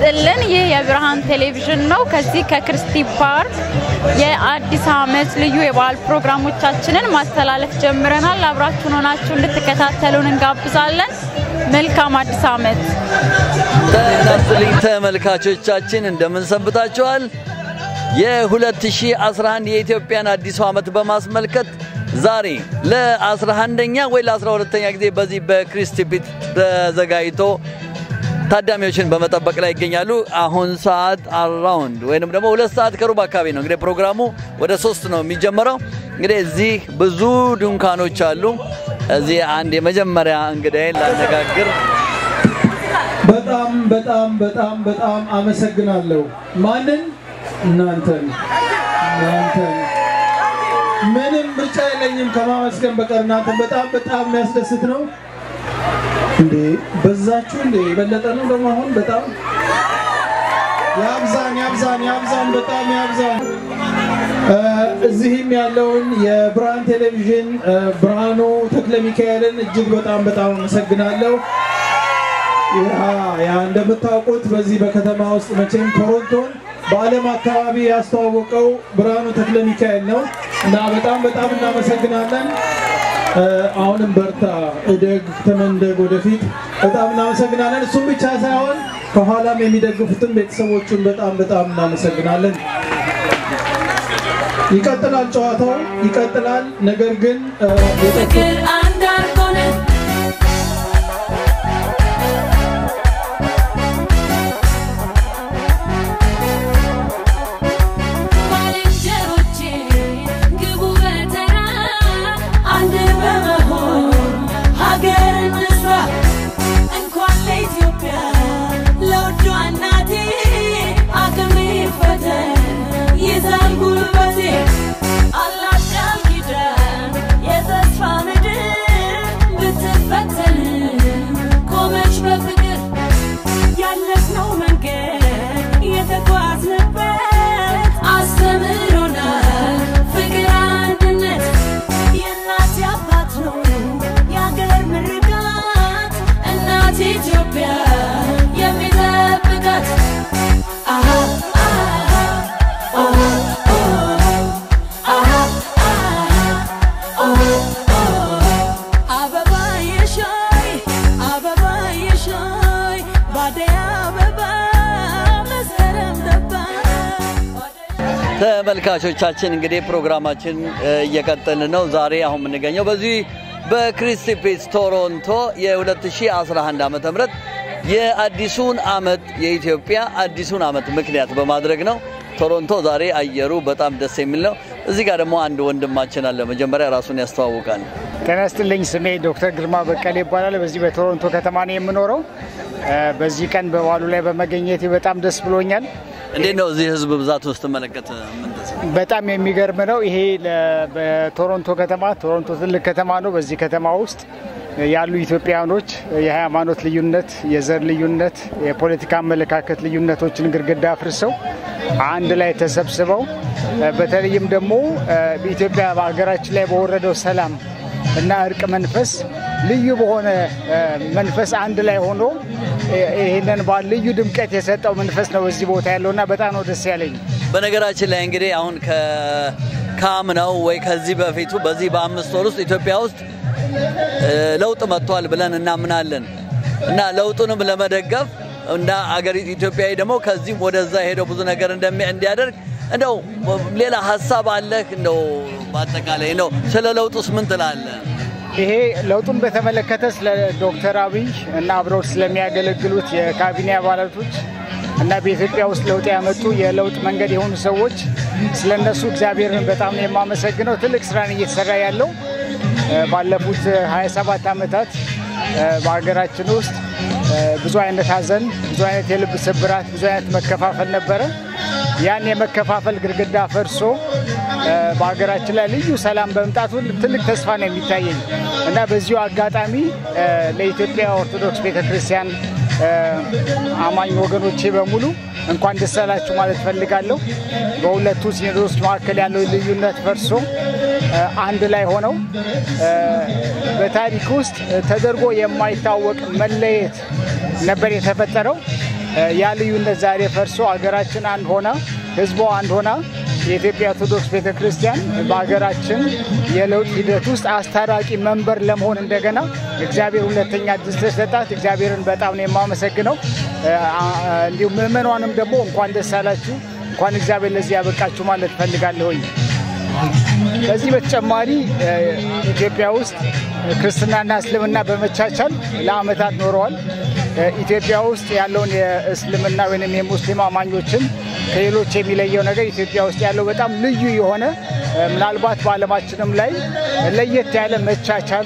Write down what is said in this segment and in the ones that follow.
ይስጥልን። ይህ የብርሃን ቴሌቪዥን ነው። ከዚህ ከክርስቲ ፓርክ የአዲስ ዓመት ልዩ የበዓል ፕሮግራሞቻችንን ማስተላለፍ ጀምረናል። አብራችሁን ሆናችሁ እንድትከታተሉን እንጋብዛለን። መልካም አዲስ ዓመት። እናስልኝ ተመልካቾቻችን እንደምን ሰንብታችኋል? የ2011 የኢትዮጵያን አዲሱ ዓመት በማስመልከት ዛሬ ለ11ኛ ወይ ለ12ኛ ጊዜ በዚህ በክሪስቲ ፒት ተዘጋጅቶ ታዳሚዎችን በመጠበቅ ላይ ይገኛሉ። አሁን ሰዓት አራውንድ ወይንም ደግሞ ሁለት ሰዓት ከሩብ አካባቢ ነው እንግዲህ ፕሮግራሙ ወደ ሶስት ነው የሚጀምረው። እንግዲህ እዚህ ብዙ ድንኳኖች አሉ። እዚህ አንድ የመጀመሪያ እንግዳይን ላነጋግር በጣም በጣም በጣም በጣም አመሰግናለሁ። ማንን? እናንተን እናንተን። ምንም ምርጫ የለኝም ከማመስገን በቀር እናንተን በጣም በጣም የሚያስደስት ነው። እንዴ በዛችሁ እንዴ የበለጠ ነው ደግሞ አሁን በጣም ያብዛን ያብዛን ያብዛን በጣም ያብዛን። እዚህም ያለውን የብርሃን ቴሌቪዥን ብርሃኑ ተክለ ሚካኤልን እጅግ በጣም በጣም አመሰግናለሁ። ያ እንደምታውቁት በዚህ በከተማ ውስጥ መቼም ቶሮንቶን በዓለም አካባቢ ያስተዋወቀው ብርሃኑ ተክለ ሚካኤል ነው እና በጣም በጣም እናመሰግናለን። አሁንም በርታ፣ እደግ፣ ተመንደግ ወደፊት። በጣም እናመሰግናለን። እሱም ብቻ ሳይሆን ከኋላም የሚደግፉትን ቤተሰቦቹን በጣም በጣም እናመሰግናለን። ይቀጥላል፣ ጨዋታው ይቀጥላል። ነገር ግን ፍቅር አንድ አድርጎን ባልንጀሮቼ ግቡ በተራ አንድ በመሆን ሀገር እንስራ እንኳን ለኢትዮጵያ ለውዷ እናቴ አቅሜ ፈተን ይዛል ጉልበቴ አላት ቃል ኪዳን የተስፋ ምድር ብትፈተን ቆመች በፍቅር ያለፍነው መንገድ የተጓዝንበት አስተምሮናል ፍቅር አንድነት የእናት አባት ነው የአገር ምርቃት እናት ኢትዮጵያ የሚጠብቃት አሃ አሃ አሃ አሃ አበባ የሻይ አበባ የሻይ ባደይ አበባ መስከረም ገባ ተመልካቾቻችን እንግዲህ ፕሮግራማችን እየቀጠልን ነው። ዛሬ አሁን የምንገኘው በዚህ በክሪስቲ ፒትስ ቶሮንቶ የ2011 ዓ ም የአዲሱን ዓመት የኢትዮጵያ አዲሱን ዓመት ምክንያት በማድረግ ነው። ቶሮንቶ ዛሬ አየሩ በጣም ደስ የሚል ነው። እዚህ ጋር ደግሞ አንድ ወንድማችን አለ። መጀመሪያ ራሱን ያስተዋውቃል። ጤና ይስጥልኝ። ስሜ ዶክተር ግርማ በቀለ ይባላል። በዚህ በቶሮንቶ ከተማ ነው የምኖረው። በዚህ ቀን በበዓሉ ላይ በመገኘቴ በጣም ደስ ብሎኛል። እንዴት ነው እዚህ ህዝብ ብዛት ውስጥ መለከት ምን ተሰማህ? በጣም የሚገርም ነው። ይሄ ለ- በቶሮንቶ ከተማ ቶሮንቶ ትልቅ ከተማ ነው። በዚህ ከተማ ውስጥ ያሉ ኢትዮጵያውያኖች የሃይማኖት ልዩነት፣ የዘር ልዩነት፣ የፖለቲካ አመለካከት ልዩነቶችን ግድግዳ አፍርሰው አንድ ላይ ተሰብስበው በተለይም ደግሞ በኢትዮጵያ በሀገራችን ላይ በወረደው ሰላም እና እርቅ መንፈስ ልዩ በሆነ መንፈስ አንድ ላይ ሆኖ ይህንን በዓል ልዩ ድምቀት የሰጠው መንፈስ ነው እዚህ ቦታ ያለውና በጣም ነው ደስ ያለኝ። በነገራችን ላይ እንግዲህ አሁን ከአምናው ወይ ከዚህ በፊቱ በዚህ በአምስት ወር ውስጥ ኢትዮጵያ ውስጥ እ፣ ለውጥ መጥቷል ብለን እናምናለን እና ለውጡንም ለመደገፍ እና አገር ኢትዮጵያዊ ደግሞ ከዚህም ወደዛ ሄደው ብዙ ነገር እንደሚ- እንዲያደርግ እንደው ሌላ ሀሳብ አለህ? እንደው በአጠቃላይ ነው ስለ ለውጡስ ምን ትላለህ? ይሄ ለውጡን በተመለከተ ስለ ዶክተር አብይ እና አብረው ስለሚያገለግሉት የካቢኔ አባላቶች እና በኢትዮጵያ ውስጥ ለውጥ ያመጡ የለውጥ መንገድ የሆኑ ሰዎች ስለ እነሱ እግዚአብሔርን በጣም ነው የማመሰግነው። ትልቅ ስራን እየተሰራ ያለው እ፣ ባለፉት 27 ዓመታት እ፣ በሀገራችን ውስጥ እ፣ ብዙ አይነት ሀዘን፣ ብዙ አይነት የልብ ስብራት፣ ብዙ አይነት መከፋፈል ነበረ። ያን የመከፋፈል ግድግዳ ፈርሶ እ፣ በሀገራችን ላይ ልዩ ሰላም በመምጣቱ ትልቅ ተስፋ ነው የሚታየኝ እና በዚሁ አጋጣሚ እ፣ ለኢትዮጵያ ኦርቶዶክስ ቤተክርስቲያን እ፣ አማኝ ወገኖቼ በሙሉ እንኳን ደስ አላችሁ ማለት ፈልጋለሁ። በሁለቱ ሲኖዶስ መካከል ያለው ልዩነት ፈርሶ እ፣ አንድ ላይ ሆነው እ፣ በታሪክ ውስጥ ተደርጎ የማይታወቅ መለየት ነበር የተፈጠረው። ያ ልዩነት ዛሬ ፈርሶ አገራችን አንድ ሆና ህዝቧ አንድ ሆና የኢትዮጵያ ኦርቶዶክስ ቤተ ክርስቲያን በሀገራችን የለውጥ ሂደት ውስጥ አስታራቂ መንበር ለመሆን እንደገና እግዚአብሔር ሁለተኛ እድል ስለሰጣት እግዚአብሔርን በጣም ነው የማመሰግነው። እንዲሁም ምዕመኗንም ደግሞ እንኳን ደስ አላችሁ፣ እንኳን እግዚአብሔር ለዚህ ያበቃችሁ ማለት እፈልጋለሁኝ። ከዚህ በተጨማሪ ኢትዮጵያ ውስጥ ክርስትናና እስልምና በመቻቻል ለዓመታት ኖረዋል። ኢትዮጵያ ውስጥ ያለውን የእስልምና ወይም የሙስሊም አማኞችን ከሌሎች የሚለየው ነገር ኢትዮጵያ ውስጥ ያለው በጣም ልዩ የሆነ ምናልባት በዓለማችንም ላይ ለየት ያለ መቻቻል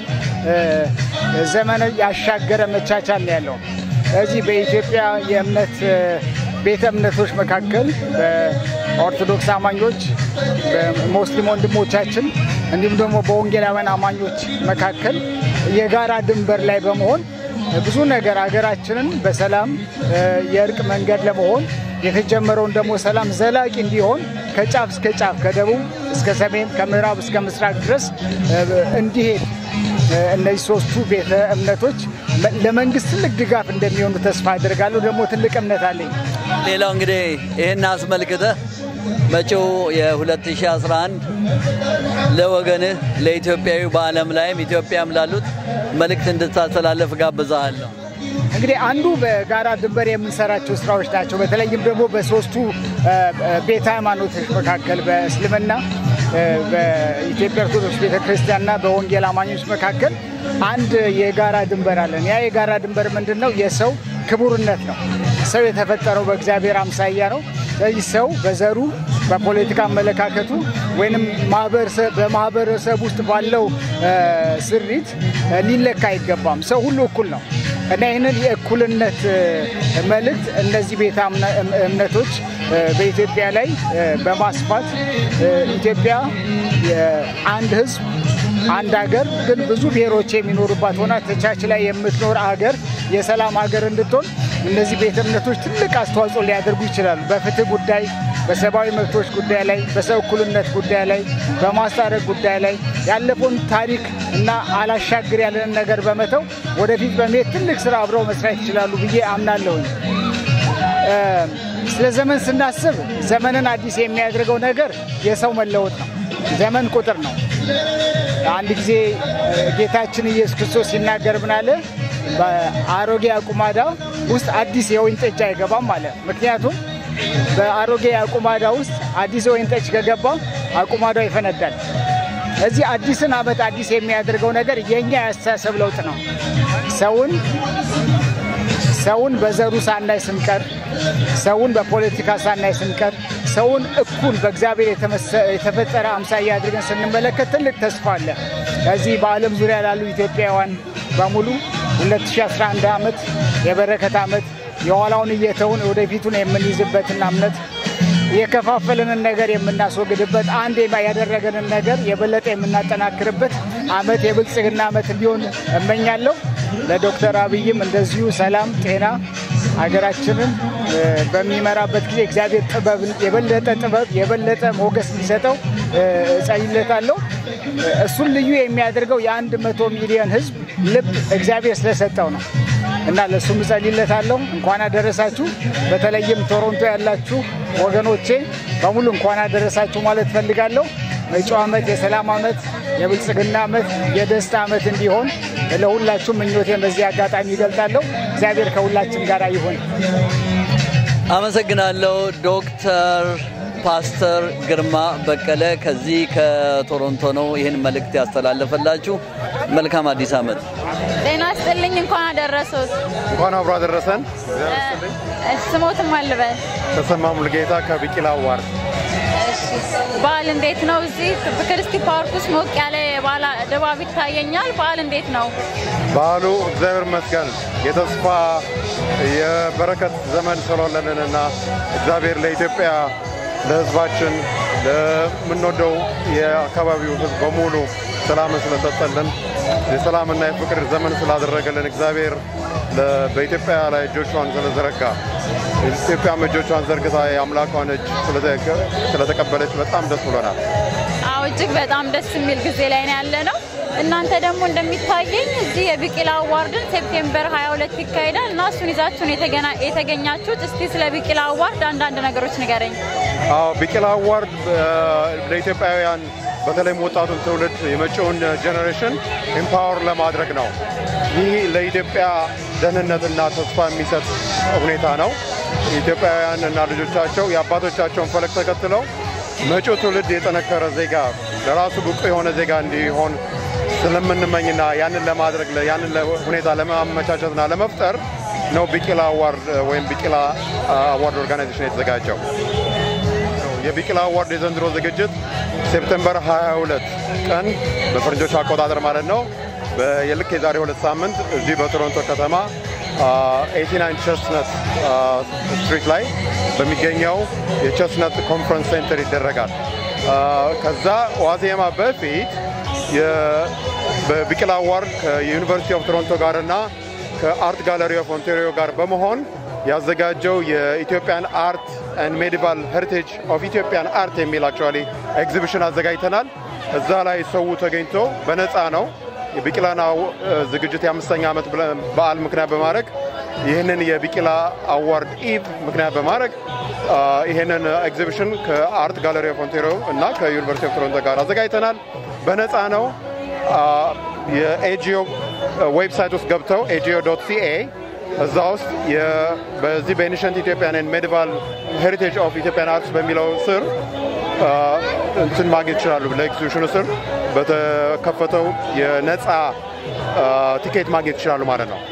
ዘመን ያሻገረ መቻቻል ነው ያለው። ስለዚህ በኢትዮጵያ የእምነት ቤተ እምነቶች መካከል በኦርቶዶክስ አማኞች፣ በሙስሊም ወንድሞቻችን እንዲሁም ደግሞ በወንጌላውያን አማኞች መካከል የጋራ ድንበር ላይ በመሆን ብዙ ነገር ሀገራችንን በሰላም የእርቅ መንገድ ለመሆን የተጀመረውን ደግሞ ሰላም ዘላቂ እንዲሆን ከጫፍ እስከ ጫፍ ከደቡብ እስከ ሰሜን ከምዕራብ እስከ ምስራቅ ድረስ እንዲሄድ እነዚህ ሶስቱ ቤተ እምነቶች ለመንግስት ትልቅ ድጋፍ እንደሚሆኑ ተስፋ አድርጋለሁ። ደግሞ ትልቅ እምነት አለኝ። ሌላው እንግዲህ ይህን አስመልክተህ መጪው የ2011 ለወገንህ ለኢትዮጵያዊ በዓለም ላይም ኢትዮጵያም ላሉት መልእክት እንድታስተላለፍ ጋብዛሃለሁ። እንግዲህ አንዱ በጋራ ድንበር የምንሰራቸው ስራዎች ናቸው። በተለይም ደግሞ በሶስቱ ቤተ ሃይማኖቶች መካከል በእስልምና በኢትዮጵያ ኦርቶዶክስ ቤተክርስቲያንና በወንጌል አማኞች መካከል አንድ የጋራ ድንበር አለን። ያ የጋራ ድንበር ምንድን ነው? የሰው ክቡርነት ነው። ሰው የተፈጠረው በእግዚአብሔር አምሳያ ነው። ስለዚህ ሰው በዘሩ በፖለቲካ አመለካከቱ ወይንም በማህበረሰብ ውስጥ ባለው ስሪት ሊለካ አይገባም። ሰው ሁሉ እኩል ነው እና ይህንን የእኩልነት መልእክት እነዚህ ቤተ እምነቶች በኢትዮጵያ ላይ በማስፋት ኢትዮጵያ አንድ ሕዝብ አንድ ሀገር ግን ብዙ ብሔሮች የሚኖሩባት ሆና ተቻችላ የምትኖር ሀገር የሰላም ሀገር እንድትሆን እነዚህ ቤተ እምነቶች ትልቅ አስተዋጽኦ ሊያደርጉ ይችላሉ። በፍትህ ጉዳይ፣ በሰብአዊ መብቶች ጉዳይ ላይ፣ በሰው እኩልነት ጉዳይ ላይ፣ በማስታረቅ ጉዳይ ላይ ያለፈውን ታሪክ እና አላሻግር ያለንን ነገር በመተው ወደፊት በመሄድ ትልቅ ስራ አብረው መስራት ይችላሉ ብዬ አምናለሁኝ። ስለ ዘመን ስናስብ ዘመንን አዲስ የሚያደርገው ነገር የሰው መለወጥ ነው። ዘመን ቁጥር ነው። አንድ ጊዜ ጌታችን ኢየሱስ ክርስቶስ ሲናገር ምን አለ? በአሮጌ አቁማዳ ውስጥ አዲስ የወይን ጠጅ አይገባም አለ። ምክንያቱም በአሮጌ አቁማዳ ውስጥ አዲስ የወይን ጠጅ ከገባ አቁማዳው ይፈነዳል። እዚህ አዲስን ዓመት አዲስ የሚያደርገው ነገር የእኛ የአስተሳሰብ ለውጥ ነው። ሰውን ሰውን በዘሩ ሳናይ ስንቀር፣ ሰውን በፖለቲካ ሳናይ ስንቀር፣ ሰውን እኩል በእግዚአብሔር የተፈጠረ አምሳያ አድርገን ስንመለከት ትልቅ ተስፋ አለ። ከዚህ በዓለም ዙሪያ ላሉ ኢትዮጵያውያን በሙሉ 2011 ዓመት የበረከት ዓመት የኋላውን እየተውን ወደፊቱን የምንይዝበትና እምነት የከፋፈለንን ነገር የምናስወግድበት አንድ ያደረገንን ነገር የበለጠ የምናጠናክርበት ዓመት የብልጽግና ዓመት እንዲሆን እመኛለሁ። ለዶክተር አብይም እንደዚሁ ሰላም፣ ጤና ሀገራችንን በሚመራበት ጊዜ እግዚአብሔር ጥበብ የበለጠ ጥበብ የበለጠ ሞገስ እንዲሰጠው እጸልይለታለሁ። እሱን ልዩ የሚያደርገው የአንድ መቶ ሚሊዮን ሕዝብ ልብ እግዚአብሔር ስለሰጠው ነው እና ለእሱም እጸልይለታለሁ። እንኳን አደረሳችሁ። በተለይም ቶሮንቶ ያላችሁ ወገኖቼ በሙሉ እንኳን አደረሳችሁ ማለት ፈልጋለሁ። መጪው ዓመት የሰላም ዓመት፣ የብልጽግና ዓመት፣ የደስታ ዓመት እንዲሆን ለሁላችሁም ምኞቴን በዚህ አጋጣሚ ይገልጣለሁ። እግዚአብሔር ከሁላችን ጋር ይሁን። አመሰግናለሁ ዶክተር ፓስተር ግርማ በቀለ ከዚህ ከቶሮንቶ ነው ይህን መልእክት ያስተላለፈላችሁ። መልካም አዲስ ዓመት። ጤና ይስጥልኝ። እንኳን አደረሱት። እንኳን አብሮ አደረሰን። ስሞትም አልበል ተሰማ ሙልጌታ ከቢቂላ ዋርድ። በዓል እንዴት ነው? እዚህ በክርስቲ ፓርክ ውስጥ ሞቅ ያለ የበዓል ድባብ ይታየኛል። በዓል እንዴት ነው? በዓሉ እግዚአብሔር ይመስገን የተስፋ የበረከት ዘመን ስለሆነልንና እግዚአብሔር ለኢትዮጵያ ለሕዝባችን ለምንወደው የአካባቢው ሕዝብ በሙሉ ሰላምን ስለሰጠልን የሰላምና የፍቅር ዘመን ስላደረገልን እግዚአብሔር በኢትዮጵያ ላይ እጆቿን ስለዘረጋ ኢትዮጵያም እጆቿን ዘርግታ የአምላኳን እጅ ስለተቀበለች በጣም ደስ ብሎናል። አዎ እጅግ በጣም ደስ የሚል ጊዜ ላይ ነው ያለ ነው። እናንተ ደግሞ እንደሚታየኝ እዚህ የቢቂላ አዋርድን ሴፕቴምበር 22 ይካሄዳል እና እሱን ይዛችሁን የተገና- የተገኛችሁት። እስቲ ስለ ቢቂላ አዋርድ አንዳንድ ነገሮች ንገረኝ። አዎ ቢቂላ አዋርድ እ፣ ለኢትዮጵያውያን በተለይም ወጣቱን ትውልድ የመጪውን ጄኔሬሽን ኤምፓወር ለማድረግ ነው። ይህ ለኢትዮጵያ ደህንነትና ተስፋ የሚሰጥ ሁኔታ ነው። ኢትዮጵያውያን እና ልጆቻቸው የአባቶቻቸውን ፈለግ ተከትለው መጪው ትውልድ የጠነከረ ዜጋ ለራሱ ብቁ የሆነ ዜጋ እንዲሆን ስለምንመኝና ያንን ለማድረግ ያንን ሁኔታ ለማመቻቸትና ለመፍጠር ነው ቢቂላ አዋርድ ወይም ቢቂላ አዋርድ ኦርጋናይዜሽን የተዘጋጀው። የቢቂላ አዋርድ የዘንድሮ ዝግጅት ሴፕቴምበር 22 ቀን በፈረንጆች አቆጣጠር ማለት ነው በልክ የዛሬ ሁለት ሳምንት እዚህ በቶሮንቶ ከተማ 89 ቸስነት ስትሪት ላይ በሚገኘው የቸስነት ኮንፈረንስ ሴንተር ይደረጋል። አ፣ ከዛ ዋዜማ በፊት የ- በቢቂላ አዋርድ ከዩኒቨርሲቲ ኦፍ ቶሮንቶ ጋርና ከአርት ጋለሪ ኦፍ ኦንታሪዮ ጋር በመሆን ያዘጋጀው የኢትዮጵያን አርት ኤንድ ሜዲቫል ሄሪቴጅ ኦፍ ኢትዮጵያን አርት የሚል አክቹዋሊ ኤግዚቢሽን አዘጋጅተናል። እዛ ላይ ሰው ተገኝቶ በነፃ ነው የቢቂላን አው- ዝግጅት የአምስተኛ ዓመት ብለ- በዓል ምክንያት በማድረግ ይህንን የቢቂላ አዋርድ ኢቭ ምክንያት በማድረግ አ፣ ይህንን ኤግዚቢሽን ከአርት ጋለሪ ኦፍ ኦንታሪዮ እና ከዩኒቨርሲቲ ኦፍ ቶሮንቶ ጋር አዘጋጅተናል። በነፃ ነው። አ፣ የኤጂኦ ዌብሳይት ውስጥ ገብተው ኤጂኦ ዶት ሲኤ እዛ ውስጥ የ- በዚህ በኤኒሸንት ኢትዮጵያን ሜዲቫል ሄሪቴጅ ኦፍ ኢትዮጵያን አርትስ በሚለው ስር አ፣ እንትን ማግኘት ይችላሉ። ለኤግዚቢሽኑ ስር በተከፈተው የነፃ አ፣ ቲኬት ማግኘት ይችላሉ ማለት ነው።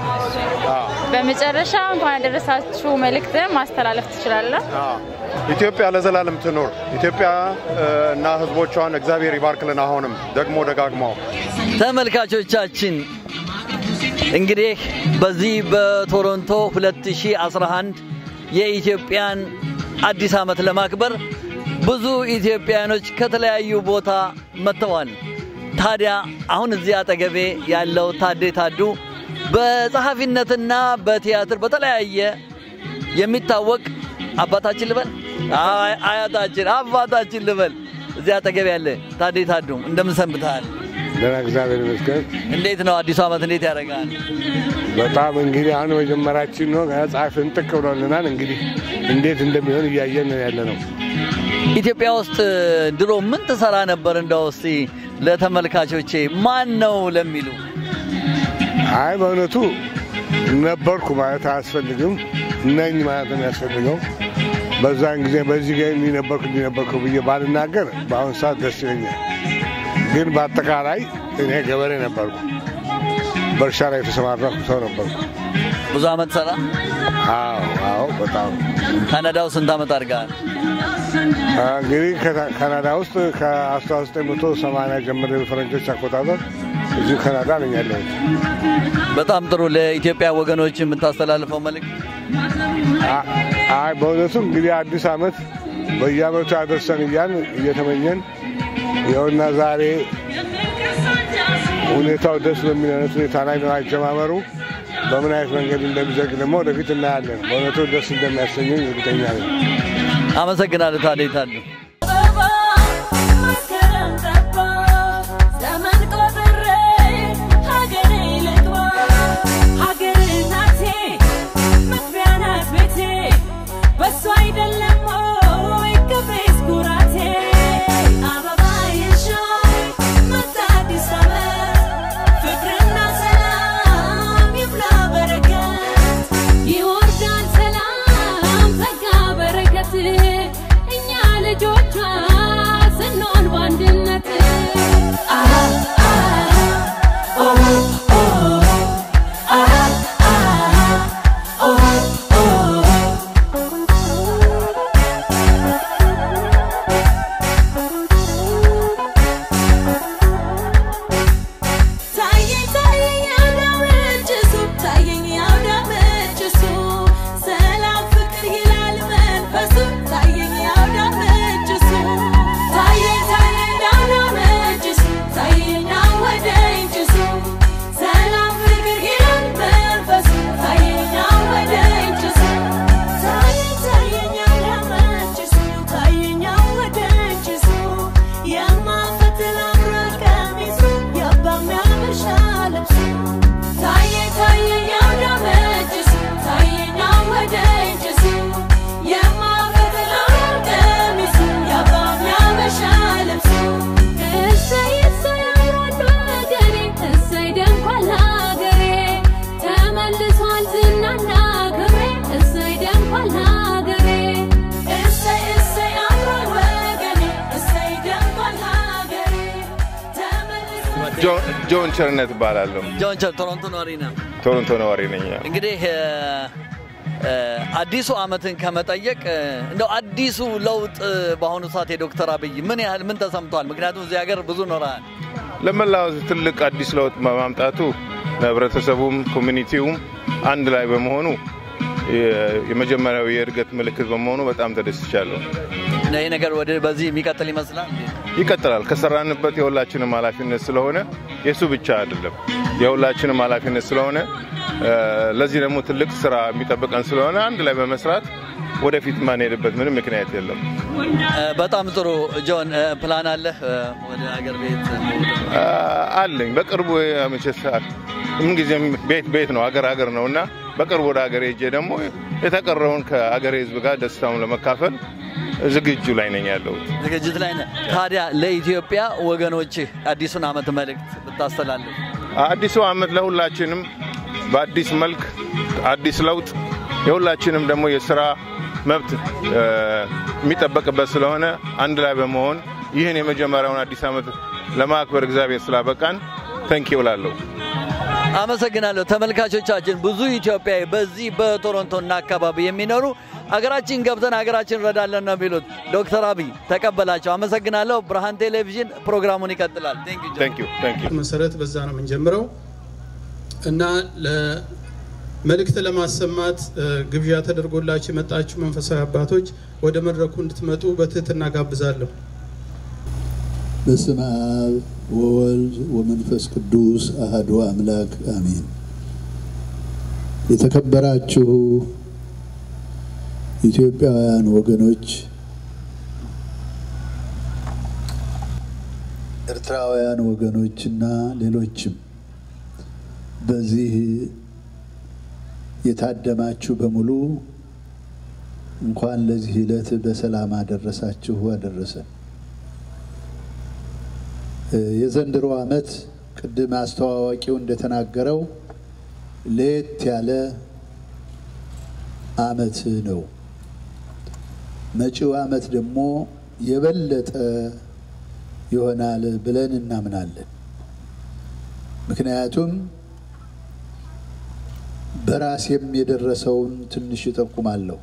በመጨረሻ እንኳን ያደረሳችሁ መልእክት ማስተላለፍ ትችላለህ? አዎ። ኢትዮጵያ ለዘላለም ትኖር። ኢትዮጵያ እ፣ እና ሕዝቦቿን እግዚአብሔር ይባርክልን። አሁንም ደግሞ ደጋግሞ ተመልካቾቻችን እንግዲህ በዚህ በቶሮንቶ 2011 የኢትዮጵያን አዲስ ዓመት ለማክበር ብዙ ኢትዮጵያኖች ከተለያዩ ቦታ መጥተዋል። ታዲያ አሁን እዚህ አጠገቤ ያለው ታዴ ታዱ በጸሐፊነትና በቲያትር በተለያየ የሚታወቅ አባታችን ልበል አይ- አያታችን አባታችን ልበል እዚህ አጠገቤ ያለ ታዴ ታዱ እንደምን ሰንብተሃል? ደህና እግዚአብሔር ይመስገን። እንዴት ነው አዲሱ ዓመት እንዴት ያደርጋል? በጣም እንግዲህ አሁን መጀመራችን ነው። ገና ጸሐፊ እንጥቅ ብሎልናል። እንግዲህ እንዴት እንደሚሆን እያየን ነው ያለ ነው። ኢትዮጵያ ውስጥ ድሮ ምን ትሰራ ነበር? እንደው እስቲ ለተመልካቾቼ ማን ነው ለሚሉ አይ በእውነቱ ነበርኩ ማለት አያስፈልግም፣ ነኝ ማለት ነው የሚያስፈልገው። በዛን ጊዜ በዚህ ጋ እንዲህ ነበርኩ እንዲህ ነበርኩ ብዬ ባልናገር በአሁኑ ሰዓት ደስ ይለኛል። ግን በአጠቃላይ እኔ ገበሬ ነበርኩ፣ በእርሻ ላይ የተሰማራኩ ሰው ነበርኩ። ብዙ ዓመት ሰራ። አዎ አዎ፣ በጣም ካናዳው ስንት ዓመት አድርገሃል? እንግዲህ ከታ- ካናዳ ውስጥ ከ1980 ጀምሮ የፈረንጆች አቆጣጠር እዚሁ ካናዳ ነኝ ያለሁት። በጣም ጥሩ። ለኢትዮጵያ ወገኖች የምታስተላልፈው መልእክት አ- አይ በእውነቱ እንግዲህ አዲስ ዓመት በየዓመቱ ያደርሰን እያን እየተመኘን ይኸውና ዛሬ ሁኔታው ደስ በሚል አይነት ሁኔታ ላይ ነው አጀማመሩ። በምን አይነት መንገድ እንደሚዘግ ደግሞ ወደፊት እናያለን። በእውነቱ ደስ እንደሚያሰኘኝ እርግጠኛ ነኝ። አመሰግናለሁ። ታዴ ታዱ አበባ መስከረም ጠባ ዘመን ቆጥሬ ሀገሬ ልግባ ሀገር እናቴ መግቢያ ናት ቤቴ በሷ አይደለም ወይ ክብሬስ ኩራቴ አበባ የሻይ መጣ አዲስ ዓመት ፍቅርና ሰላም ይብላ በረከት ይወርዳል ሰላም ጸጋ በረከት እኛ ልጆች ጆን- ጆን ቸርነት እባላለሁ። ጆን ቸር ቶሮንቶ ነዋሪ ነው። ቶሮንቶ ነዋሪ ነኝ። እንግዲህ እ፣ እ፣ አዲሱ ዓመትን ከመጠየቅ እ፣ እንደው አዲሱ ለውጥ እ፣ በአሁኑ ሰዓት የዶክተር አብይ ምን ያህል ምን ተሰምቷል? ምክንያቱም እዚህ ሀገር ብዙ ኖረሃል። ለመላው ሕዝብ ትልቅ አዲስ ለውጥ በማምጣቱ ለህብረተሰቡም ኮሚኒቲውም አንድ ላይ በመሆኑ የ- የመጀመሪያው የእድገት ምልክት በመሆኑ በጣም ተደስቻለሁ። እና ይህ ነገር ወደ በዚህ የሚቀጥል ይመስላል። ይቀጥላል። ከሰራንበት የሁላችንም ኃላፊነት ስለሆነ የእሱ ብቻ አይደለም፣ የሁላችንም ኃላፊነት ስለሆነ እ፣ ለዚህ ደግሞ ትልቅ ስራ የሚጠብቀን ስለሆነ አንድ ላይ በመስራት ወደፊት ማንሄድበት ምንም ምክንያት የለም። እ፣ በጣም ጥሩ ጆን፣ እ፣ ፕላን አለህ እ፣ ወደ ሀገር ቤት አ፣ አለኝ በቅርቡ መቼስ ምንጊዜም ቤት ቤት ነው ሀገር ሀገር ነው እና በቅርቡ ወደ ሀገር ሄጄ ደግሞ የተቀረውን ከሀገሬ ህዝብ ጋር ደስታውን ለመካፈል ዝግጁ ላይ ነኝ ያለሁት። ዝግጅት ላይ ነህ። ታዲያ ለኢትዮጵያ ወገኖችህ አዲሱን ዓመት መልእክት ብታስተላልፍ አዲሱ ዓመት ለሁላችንም በአዲስ መልክ አዲስ ለውጥ የሁላችንም ደግሞ የስራ መብት እ፣ የሚጠበቅበት ስለሆነ አንድ ላይ በመሆን ይህን የመጀመሪያውን አዲስ ዓመት ለማክበር እግዚአብሔር ስላበቃን ተንኪ እላለሁ። አመሰግናለሁ። ተመልካቾቻችን ብዙ ኢትዮጵያዊ በዚህ በቶሮንቶና አካባቢ የሚኖሩ አገራችን ገብተን አገራችን እንረዳለን ነው የሚሉት። ዶክተር አብይ ተቀበላቸው። አመሰግናለሁ። ብርሃን ቴሌቪዥን ፕሮግራሙን ይቀጥላል። ቴንክ ዩ ታንክ ዩ ታንክ ዩ መሰረት በዛ ነው የምንጀምረው እና ለመልእክት ለማሰማት እ፣ ግብዣ ተደርጎላችሁ የመጣችሁ መንፈሳዊ አባቶች ወደ መድረኩ እንድትመጡ በትህትና ጋብዛለሁ። በስመ አብ ወወልድ ወመንፈስ ቅዱስ አህዱ አምላክ አሜን። የተከበራችሁ ኢትዮጵያውያን ወገኖች፣ ኤርትራውያን ወገኖችና ሌሎችም በዚህ የታደማችሁ በሙሉ እንኳን ለዚህ ዕለት በሰላም አደረሳችሁ አደረሰን። የዘንድሮ ዓመት ቅድም አስተዋዋቂው እንደተናገረው ለየት ያለ ዓመት ነው። መጪው ዓመት ደግሞ የበለጠ ይሆናል ብለን እናምናለን። ምክንያቱም በራሴም የደረሰውን ትንሽ እጠቁማለሁ።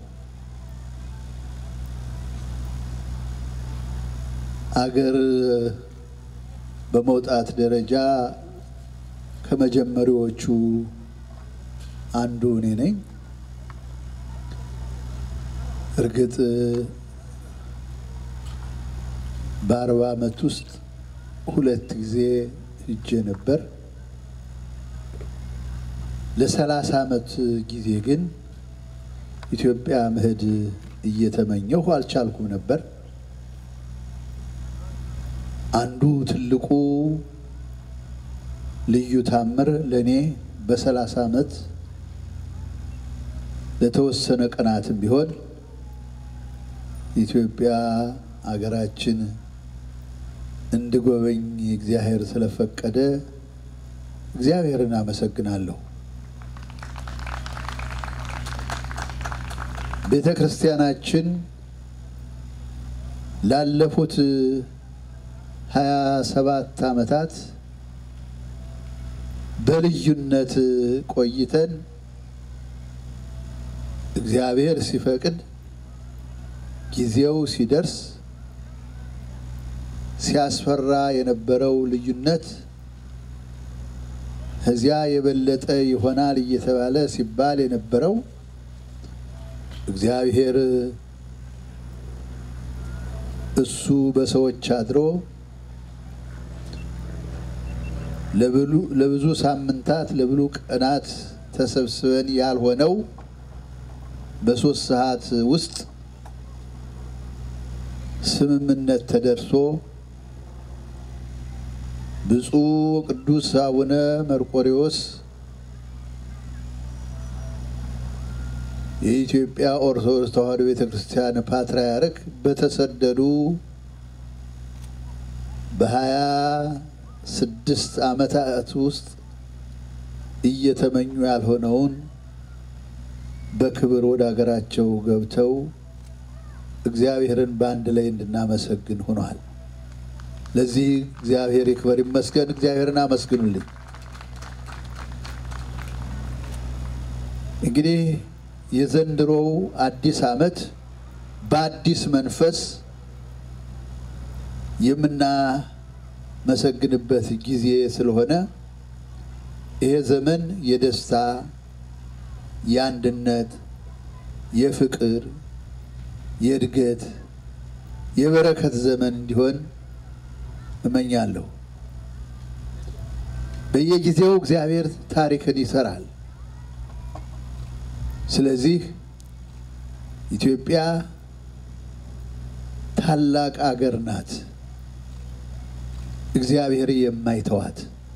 አገር በመውጣት ደረጃ ከመጀመሪያዎቹ አንዱ እኔ ነኝ። እርግጥ በአርባ ዓመት ውስጥ ሁለት ጊዜ ሂጄ ነበር። ለሰላሳ ዓመት ጊዜ ግን ኢትዮጵያ መሄድ እየተመኘሁ አልቻልኩም ነበር። አንዱ ትልቁ ልዩ ታምር ለእኔ በሰላሳ ዓመት ለተወሰነ ቀናትም ቢሆን ኢትዮጵያ አገራችን እንድጎበኝ እግዚአብሔር ስለፈቀደ እግዚአብሔርን አመሰግናለሁ። ቤተ ክርስቲያናችን ላለፉት ሀያ ሰባት ዓመታት በልዩነት ቆይተን እግዚአብሔር ሲፈቅድ ጊዜው ሲደርስ ሲያስፈራ የነበረው ልዩነት ከዚያ የበለጠ ይሆናል እየተባለ ሲባል የነበረው እግዚአብሔር እሱ በሰዎች አድሮ ለብዙ ሳምንታት ለብዙ ቀናት ተሰብስበን ያልሆነው በሶስት ሰዓት ውስጥ ስምምነት ተደርሶ ብፁዕ ቅዱስ አቡነ መርቆሬዎስ የኢትዮጵያ ኦርቶዶክስ ተዋሕዶ ቤተ ክርስቲያን ፓትርያርክ በተሰደዱ በሀያ ስድስት ዓመታት ውስጥ እየተመኙ ያልሆነውን በክብር ወደ ሀገራቸው ገብተው እግዚአብሔርን በአንድ ላይ እንድናመሰግን ሆኗል። ለዚህ እግዚአብሔር ይክበር ይመስገን። እግዚአብሔርን አመስግኑልኝ። እንግዲህ የዘንድሮው አዲስ ዓመት በአዲስ መንፈስ የምናመሰግንበት ጊዜ ስለሆነ ይሄ ዘመን የደስታ፣ የአንድነት፣ የፍቅር፣ የእድገት፣ የበረከት ዘመን እንዲሆን እመኛለሁ። በየጊዜው እግዚአብሔር ታሪክን ይሰራል። ስለዚህ ኢትዮጵያ ታላቅ አገር ናት። እግዚአብሔር የማይተዋት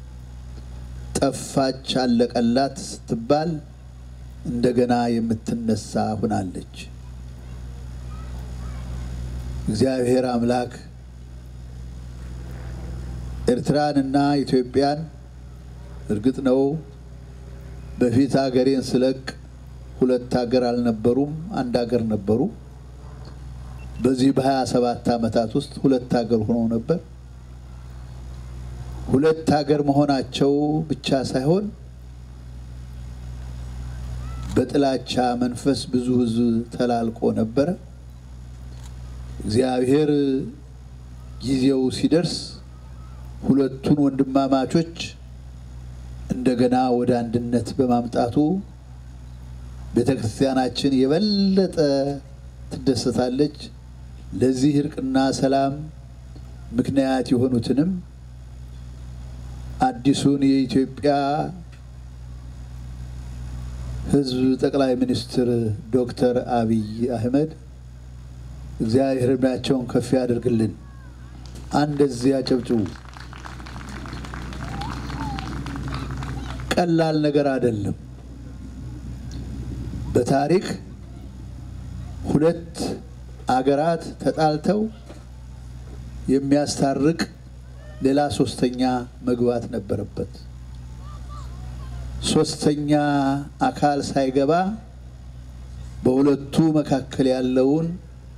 ጠፋች፣ አለቀላት ስትባል እንደገና የምትነሳ ሁናለች። እግዚአብሔር አምላክ ኤርትራንና ኢትዮጵያን እርግጥ ነው በፊት ሀገሬን ስለቅ ሁለት ሀገር አልነበሩም፣ አንድ ሀገር ነበሩ። በዚህ በሀያ ሰባት ዓመታት ውስጥ ሁለት ሀገር ሆነው ነበር። ሁለት ሀገር መሆናቸው ብቻ ሳይሆን በጥላቻ መንፈስ ብዙ ሕዝብ ተላልቆ ነበረ። እግዚአብሔር ጊዜው ሲደርስ ሁለቱን ወንድማማቾች እንደገና ወደ አንድነት በማምጣቱ ቤተ ክርስቲያናችን የበለጠ ትደሰታለች። ለዚህ እርቅና ሰላም ምክንያት የሆኑትንም አዲሱን የኢትዮጵያ ሕዝብ ጠቅላይ ሚኒስትር ዶክተር አብይ አህመድ እግዚአብሔር ዕድሜያቸውን ከፍ ያደርግልን። አንደዚህ አጨብጭቡ። ቀላል ነገር አይደለም። በታሪክ ሁለት አገራት ተጣልተው የሚያስታርቅ ሌላ ሶስተኛ መግባት ነበረበት። ሶስተኛ አካል ሳይገባ በሁለቱ መካከል ያለውን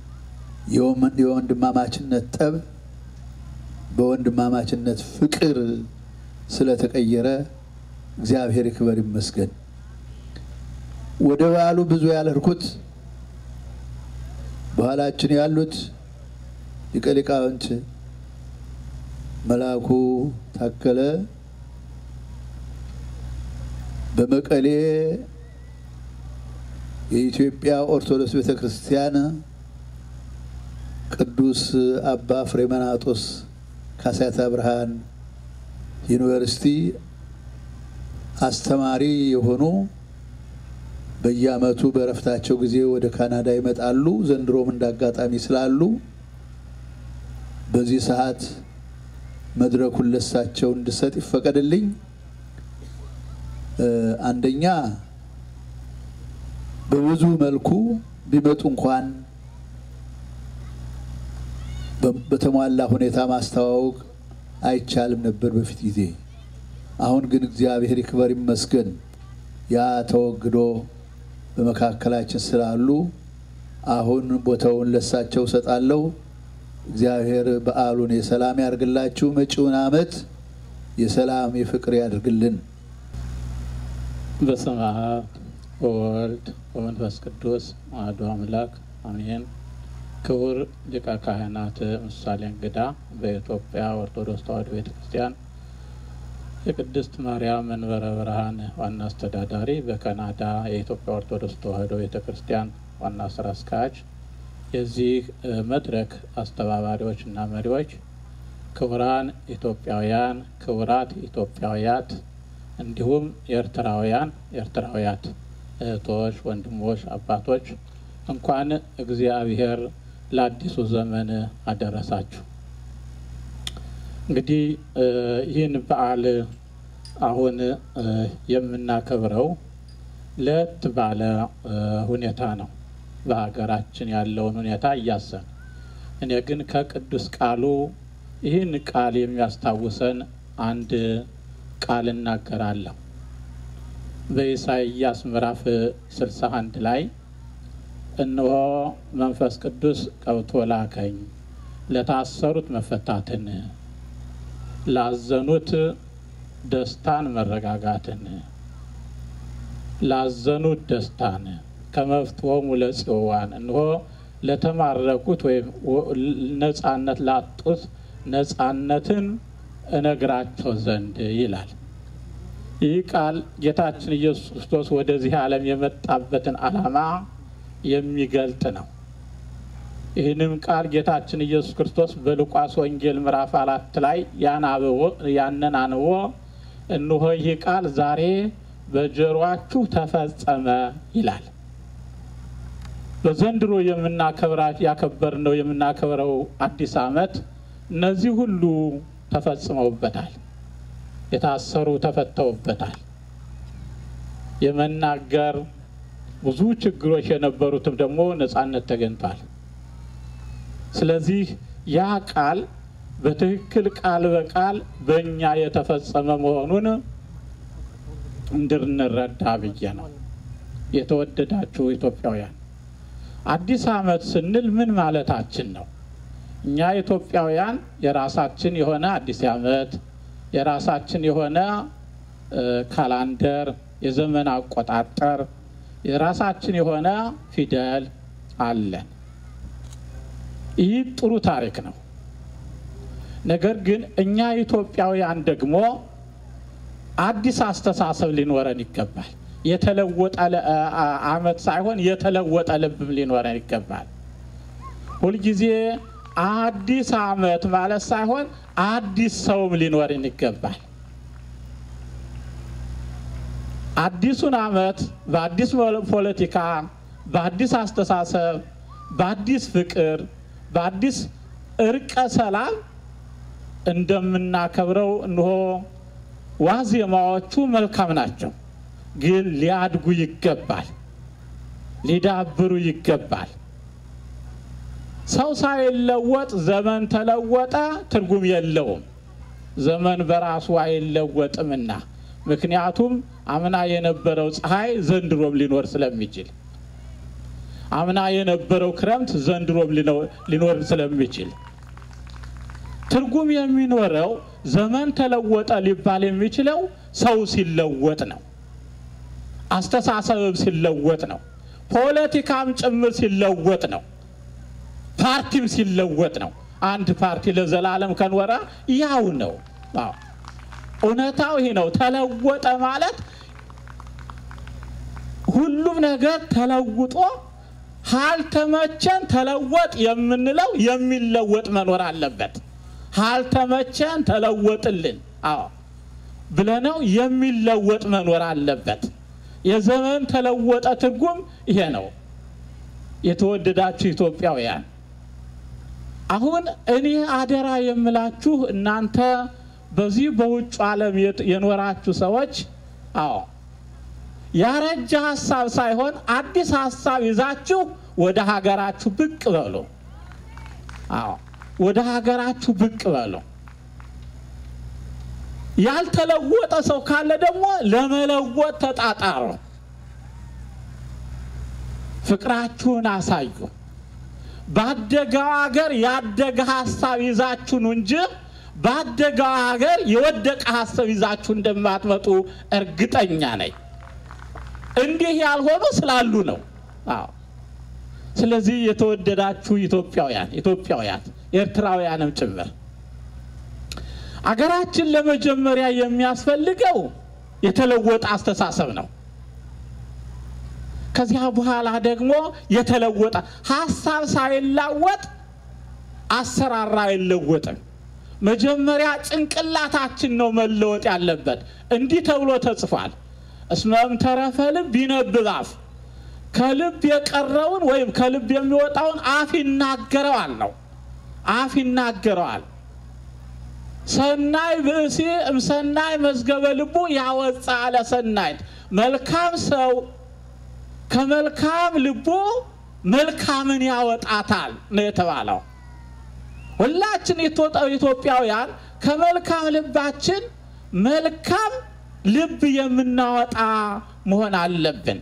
የወንድማማችነት ጠብ በወንድማማችነት ፍቅር ስለተቀየረ እግዚአብሔር ይክበር ይመስገን። ወደ በዓሉ ብዙ ያልርኩት በኋላችን ያሉት ሊቀ ሊቃውንት መልአኩ ታከለ በመቀሌ የኢትዮጵያ ኦርቶዶክስ ቤተ ክርስቲያን ቅዱስ አባ ፍሬመናጦስ ካሳታ ብርሃን ዩኒቨርሲቲ አስተማሪ የሆኑ በየዓመቱ በእረፍታቸው ጊዜ ወደ ካናዳ ይመጣሉ። ዘንድሮም እንዳጋጣሚ ስላሉ በዚህ ሰዓት መድረኩን ለሳቸው እንድሰጥ ይፈቀድልኝ። አንደኛ በብዙ መልኩ ቢመጡ እንኳን በተሟላ ሁኔታ ማስተዋወቅ አይቻልም ነበር በፊት ጊዜ። አሁን ግን እግዚአብሔር ይክበር ይመስገን ያ ተወግዶ በመካከላችን ስላሉ አሁን ቦታውን ለሳቸው እሰጣለሁ። እግዚአብሔር በዓሉን የሰላም ያድርግላችሁ። መጪውን ዓመት የሰላም የፍቅር ያድርግልን። በስመ አብ ወወልድ ወመንፈስ ቅዱስ አሐዱ አምላክ አሜን። ክቡር ሊቀ ካህናት ምሳሌ እንግዳ በኢትዮጵያ ኦርቶዶክስ ተዋሕዶ ቤተ ክርስቲያን የቅድስት ማርያም መንበረ ብርሃን ዋና አስተዳዳሪ፣ በካናዳ የኢትዮጵያ ኦርቶዶክስ ተዋሕዶ ቤተ ክርስቲያን ዋና ስራ አስኪያጅ፣ የዚህ መድረክ አስተባባሪዎች እና መሪዎች፣ ክቡራን ኢትዮጵያውያን፣ ክቡራት ኢትዮጵያውያት እንዲሁም ኤርትራውያን፣ ኤርትራውያት እህቶች፣ ወንድሞች፣ አባቶች እንኳን እግዚአብሔር ለአዲሱ ዘመን አደረሳችሁ። እንግዲህ ይህን በዓል አሁን የምናከብረው ለየት ባለ ሁኔታ ነው፣ በሀገራችን ያለውን ሁኔታ እያሰን። እኔ ግን ከቅዱስ ቃሉ ይህን ቃል የሚያስታውሰን አንድ ቃል እናገራለሁ። በኢሳይያስ ምዕራፍ 61 ላይ እነሆ መንፈስ ቅዱስ ቀብቶ ላከኝ ለታሰሩት መፈታትን፣ ላዘኑት ደስታን መረጋጋትን ላዘኑት ደስታን ከመፍትሆሙ ለጽዋን እንሆ ለተማረኩት ወይም ነጻነት ላጡት ነጻነትን እነግራቸው ዘንድ ይላል። ይህ ቃል ጌታችን ኢየሱስ ክርስቶስ ወደዚህ ዓለም የመጣበትን ዓላማ የሚገልጥ ነው። ይህንም ቃል ጌታችን ኢየሱስ ክርስቶስ በሉቃስ ወንጌል ምዕራፍ አራት ላይ ያንን አንቦ እንሆ ይህ ቃል ዛሬ በጆሮአችሁ ተፈጸመ ይላል። በዘንድሮ የምናከብራት ያከበርነው የምናከብረው አዲስ ዓመት እነዚህ ሁሉ ተፈጽመውበታል። የታሰሩ ተፈተውበታል። የመናገር ብዙ ችግሮች የነበሩትም ደግሞ ነጻነት ተገኝቷል። ስለዚህ ያ ቃል በትክክል ቃል በቃል በእኛ የተፈጸመ መሆኑን እንድንረዳ ብዬ ነው። የተወደዳችሁ ኢትዮጵያውያን አዲስ ዓመት ስንል ምን ማለታችን ነው? እኛ ኢትዮጵያውያን የራሳችን የሆነ አዲስ ዓመት የራሳችን የሆነ ካላንደር፣ የዘመን አቆጣጠር፣ የራሳችን የሆነ ፊደል አለን። ይህ ጥሩ ታሪክ ነው። ነገር ግን እኛ ኢትዮጵያውያን ደግሞ አዲስ አስተሳሰብ ሊኖረን ይገባል። የተለወጠ ዓመት ሳይሆን የተለወጠ ልብም ሊኖረን ይገባል። ሁልጊዜ አዲስ ዓመት ማለት ሳይሆን አዲስ ሰውም ሊኖርን ይገባል። አዲሱን ዓመት በአዲስ ፖለቲካ፣ በአዲስ አስተሳሰብ፣ በአዲስ ፍቅር፣ በአዲስ እርቀ ሰላም እንደምናከብረው እንሆ ዋዜማዎቹ መልካም ናቸው። ግን ሊያድጉ ይገባል፣ ሊዳብሩ ይገባል። ሰው ሳይለወጥ ዘመን ተለወጠ ትርጉም የለውም። ዘመን በራሱ አይለወጥምና ምክንያቱም አምና የነበረው ፀሐይ ዘንድሮም ሊኖር ስለሚችል አምና የነበረው ክረምት ዘንድሮም ሊኖር ስለሚችል ትርጉም የሚኖረው ዘመን ተለወጠ ሊባል የሚችለው ሰው ሲለወጥ ነው። አስተሳሰብም ሲለወጥ ነው። ፖለቲካም ጭምር ሲለወጥ ነው። ፓርቲም ሲለወጥ ነው። አንድ ፓርቲ ለዘላለም ከኖረ ያው ነው። እውነታው ይህ ነው። ተለወጠ ማለት ሁሉም ነገር ተለውጦ ሀልተመቸን ተለወጥ የምንለው የሚለወጥ መኖር አለበት። ሀልተመቸን ተለወጥልን፣ አዎ ብለነው የሚለወጥ መኖር አለበት። የዘመን ተለወጠ ትርጉም ይሄ ነው። የተወደዳችሁ ኢትዮጵያውያን አሁን እኔ አደራ የምላችሁ እናንተ በዚህ በውጭ ዓለም የኖራችሁ ሰዎች አዎ ያረጀ ሀሳብ ሳይሆን አዲስ ሀሳብ ይዛችሁ ወደ ሀገራችሁ ብቅ በሉ። አዎ ወደ ሀገራችሁ ብቅ በሉ። ያልተለወጠ ሰው ካለ ደግሞ ለመለወጥ ተጣጣሩ። ፍቅራችሁን አሳዩ። ባደገው ሀገር ያደገ ሀሳብ ይዛችሁ ነው እንጂ ባደገው ሀገር የወደቀ ሀሳብ ይዛችሁ እንደማትመጡ እርግጠኛ ነኝ። እንዲህ ያልሆኑ ስላሉ ነው። አዎ። ስለዚህ የተወደዳችሁ ኢትዮጵያውያን ኢትዮጵያውያን ኤርትራውያንም ጭምር አገራችን ለመጀመሪያ የሚያስፈልገው የተለወጠ አስተሳሰብ ነው። ከዚያ በኋላ ደግሞ የተለወጠ ሀሳብ ሳይላወጥ አሰራር አይለወጥም። መጀመሪያ ጭንቅላታችን ነው መለወጥ ያለበት። እንዲህ ተብሎ ተጽፏል። እስመም ተረፈ ልብ ይነብብ አፍ፣ ከልብ የቀረውን ወይም ከልብ የሚወጣውን አፍ ይናገረዋል ነው። አፍ ይናገረዋል። ሰናይ ብእሲ እምሰናይ መዝገበ ልቡ ያወጣ አለ ሰናይት። መልካም ሰው ከመልካም ልቡ መልካምን ያወጣታል ነው የተባለው። ሁላችን ኢትዮጵያውያን ከመልካም ልባችን መልካም ልብ የምናወጣ መሆን አለብን።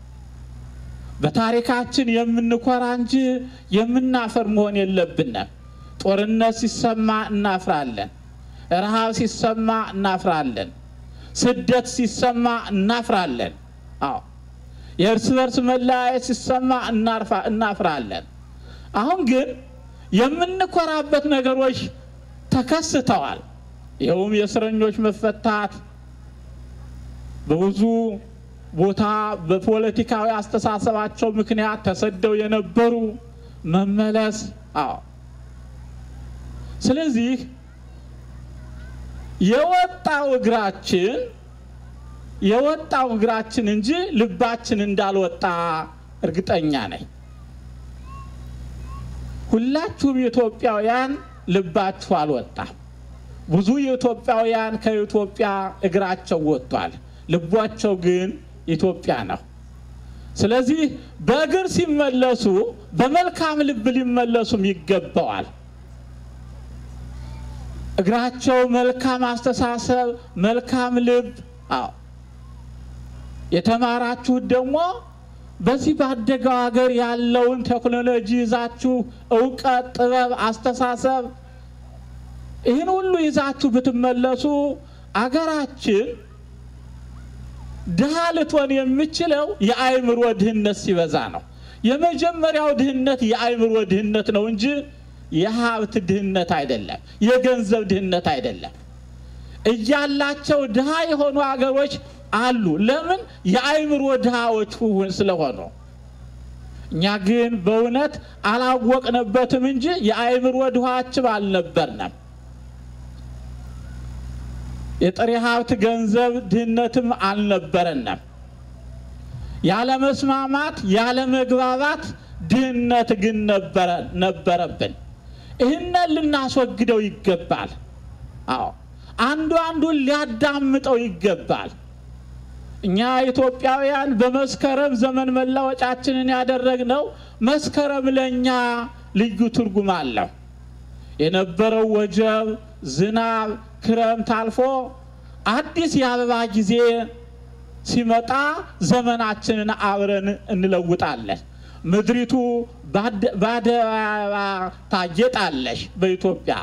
በታሪካችን የምንኮራ እንጂ የምናፈር መሆን የለብንም። ጦርነት ሲሰማ እናፍራለን። ረሃብ ሲሰማ እናፍራለን። ስደት ሲሰማ እናፍራለን። አዎ የእርስ በርስ መለያየት ሲሰማ እናርፋ- እናፍራለን። አሁን ግን የምንኮራበት ነገሮች ተከስተዋል። ይኸውም የእስረኞች መፈታት፣ በብዙ ቦታ በፖለቲካዊ አስተሳሰባቸው ምክንያት ተሰደው የነበሩ መመለስ። አዎ ስለዚህ የወጣው እግራችን የወጣው እግራችን እንጂ ልባችን እንዳልወጣ እርግጠኛ ነኝ። ሁላችሁም ኢትዮጵያውያን ልባችሁ አልወጣም። ብዙ ኢትዮጵያውያን ከኢትዮጵያ እግራቸው ወጥቷል፣ ልቧቸው ግን ኢትዮጵያ ነው። ስለዚህ በእግር ሲመለሱ በመልካም ልብ ሊመለሱም ይገባዋል። እግራቸው መልካም አስተሳሰብ፣ መልካም ልብ። አዎ የተማራችሁት ደግሞ በዚህ ባደገው ሀገር ያለውን ቴክኖሎጂ ይዛችሁ እውቀት፣ ጥበብ፣ አስተሳሰብ ይህን ሁሉ ይዛችሁ ብትመለሱ አገራችን ድሃ ልትሆን የምችለው የአእምሮ ድህነት ሲበዛ ነው። የመጀመሪያው ድህነት የአእምሮ ድህነት ነው እንጂ የሀብት ድህነት አይደለም፣ የገንዘብ ድህነት አይደለም። እያላቸው ድሃ የሆኑ አገሮች አሉ። ለምን? የአእምሮ ድሃዎች ሁን ስለሆኑ። እኛ ግን በእውነት አላወቅንበትም እንጂ የአእምሮ ድሃችም አልነበርንም። የጥሬ ሀብት ገንዘብ ድህነትም አልነበረንም። ያለ መስማማት ያለ መግባባት ድህነት ግን ነበረ- ነበረብን። ይህንን ልናስወግደው ይገባል። አዎ አንዱ አንዱን ሊያዳምጠው ይገባል። እኛ ኢትዮጵያውያን በመስከረም ዘመን መለወጫችንን ያደረግነው መስከረም ለእኛ ልዩ ትርጉም አለው። የነበረው ወጀብ፣ ዝናብ፣ ክረምት አልፎ አዲስ የአበባ ጊዜ ሲመጣ ዘመናችንን አብረን እንለውጣለን። ምድሪቱ በአደ- በአደይ አበባ ታጌጣለች። በኢትዮጵያ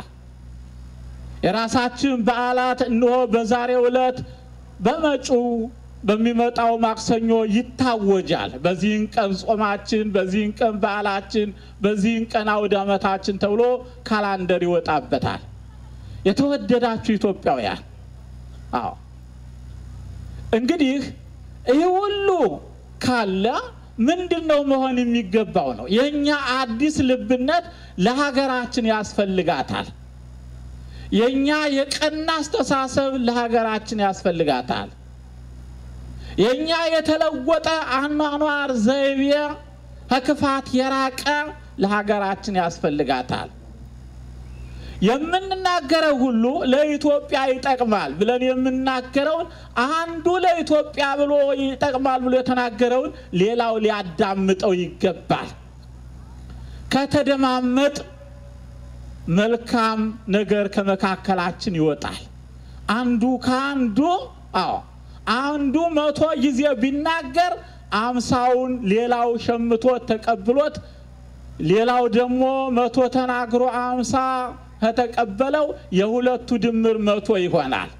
የራሳችን በዓላት እንሆ በዛሬው ዕለት በመጪው በሚመጣው ማክሰኞ ይታወጃል። በዚህን ቀን ጾማችን፣ በዚህን ቀን በዓላችን፣ በዚህን ቀን አውደ ዓመታችን ተብሎ ካላንደር ይወጣበታል። የተወደዳችሁ ኢትዮጵያውያን፣ አዎ እንግዲህ ይህ ሁሉ ካለ ምንድን ነው መሆን የሚገባው ነው? የእኛ አዲስ ልብነት ለሀገራችን ያስፈልጋታል። የእኛ የቀና አስተሳሰብ ለሀገራችን ያስፈልጋታል። የእኛ የተለወጠ አኗኗር ዘይቤ ከክፋት የራቀ ለሀገራችን ያስፈልጋታል። የምንናገረው ሁሉ ለኢትዮጵያ ይጠቅማል ብለን የምናገረውን አንዱ ለኢትዮጵያ ብሎ ይጠቅማል ብሎ የተናገረውን ሌላው ሊያዳምጠው ይገባል። ከተደማመጥ መልካም ነገር ከመካከላችን ይወጣል። አንዱ ከአንዱ አዎ አንዱ መቶ ጊዜ ቢናገር አምሳውን ሌላው ሸምቶት ተቀብሎት ሌላው ደግሞ መቶ ተናግሮ አምሳ ከተቀበለው የሁለቱ ድምር መቶ ይሆናል።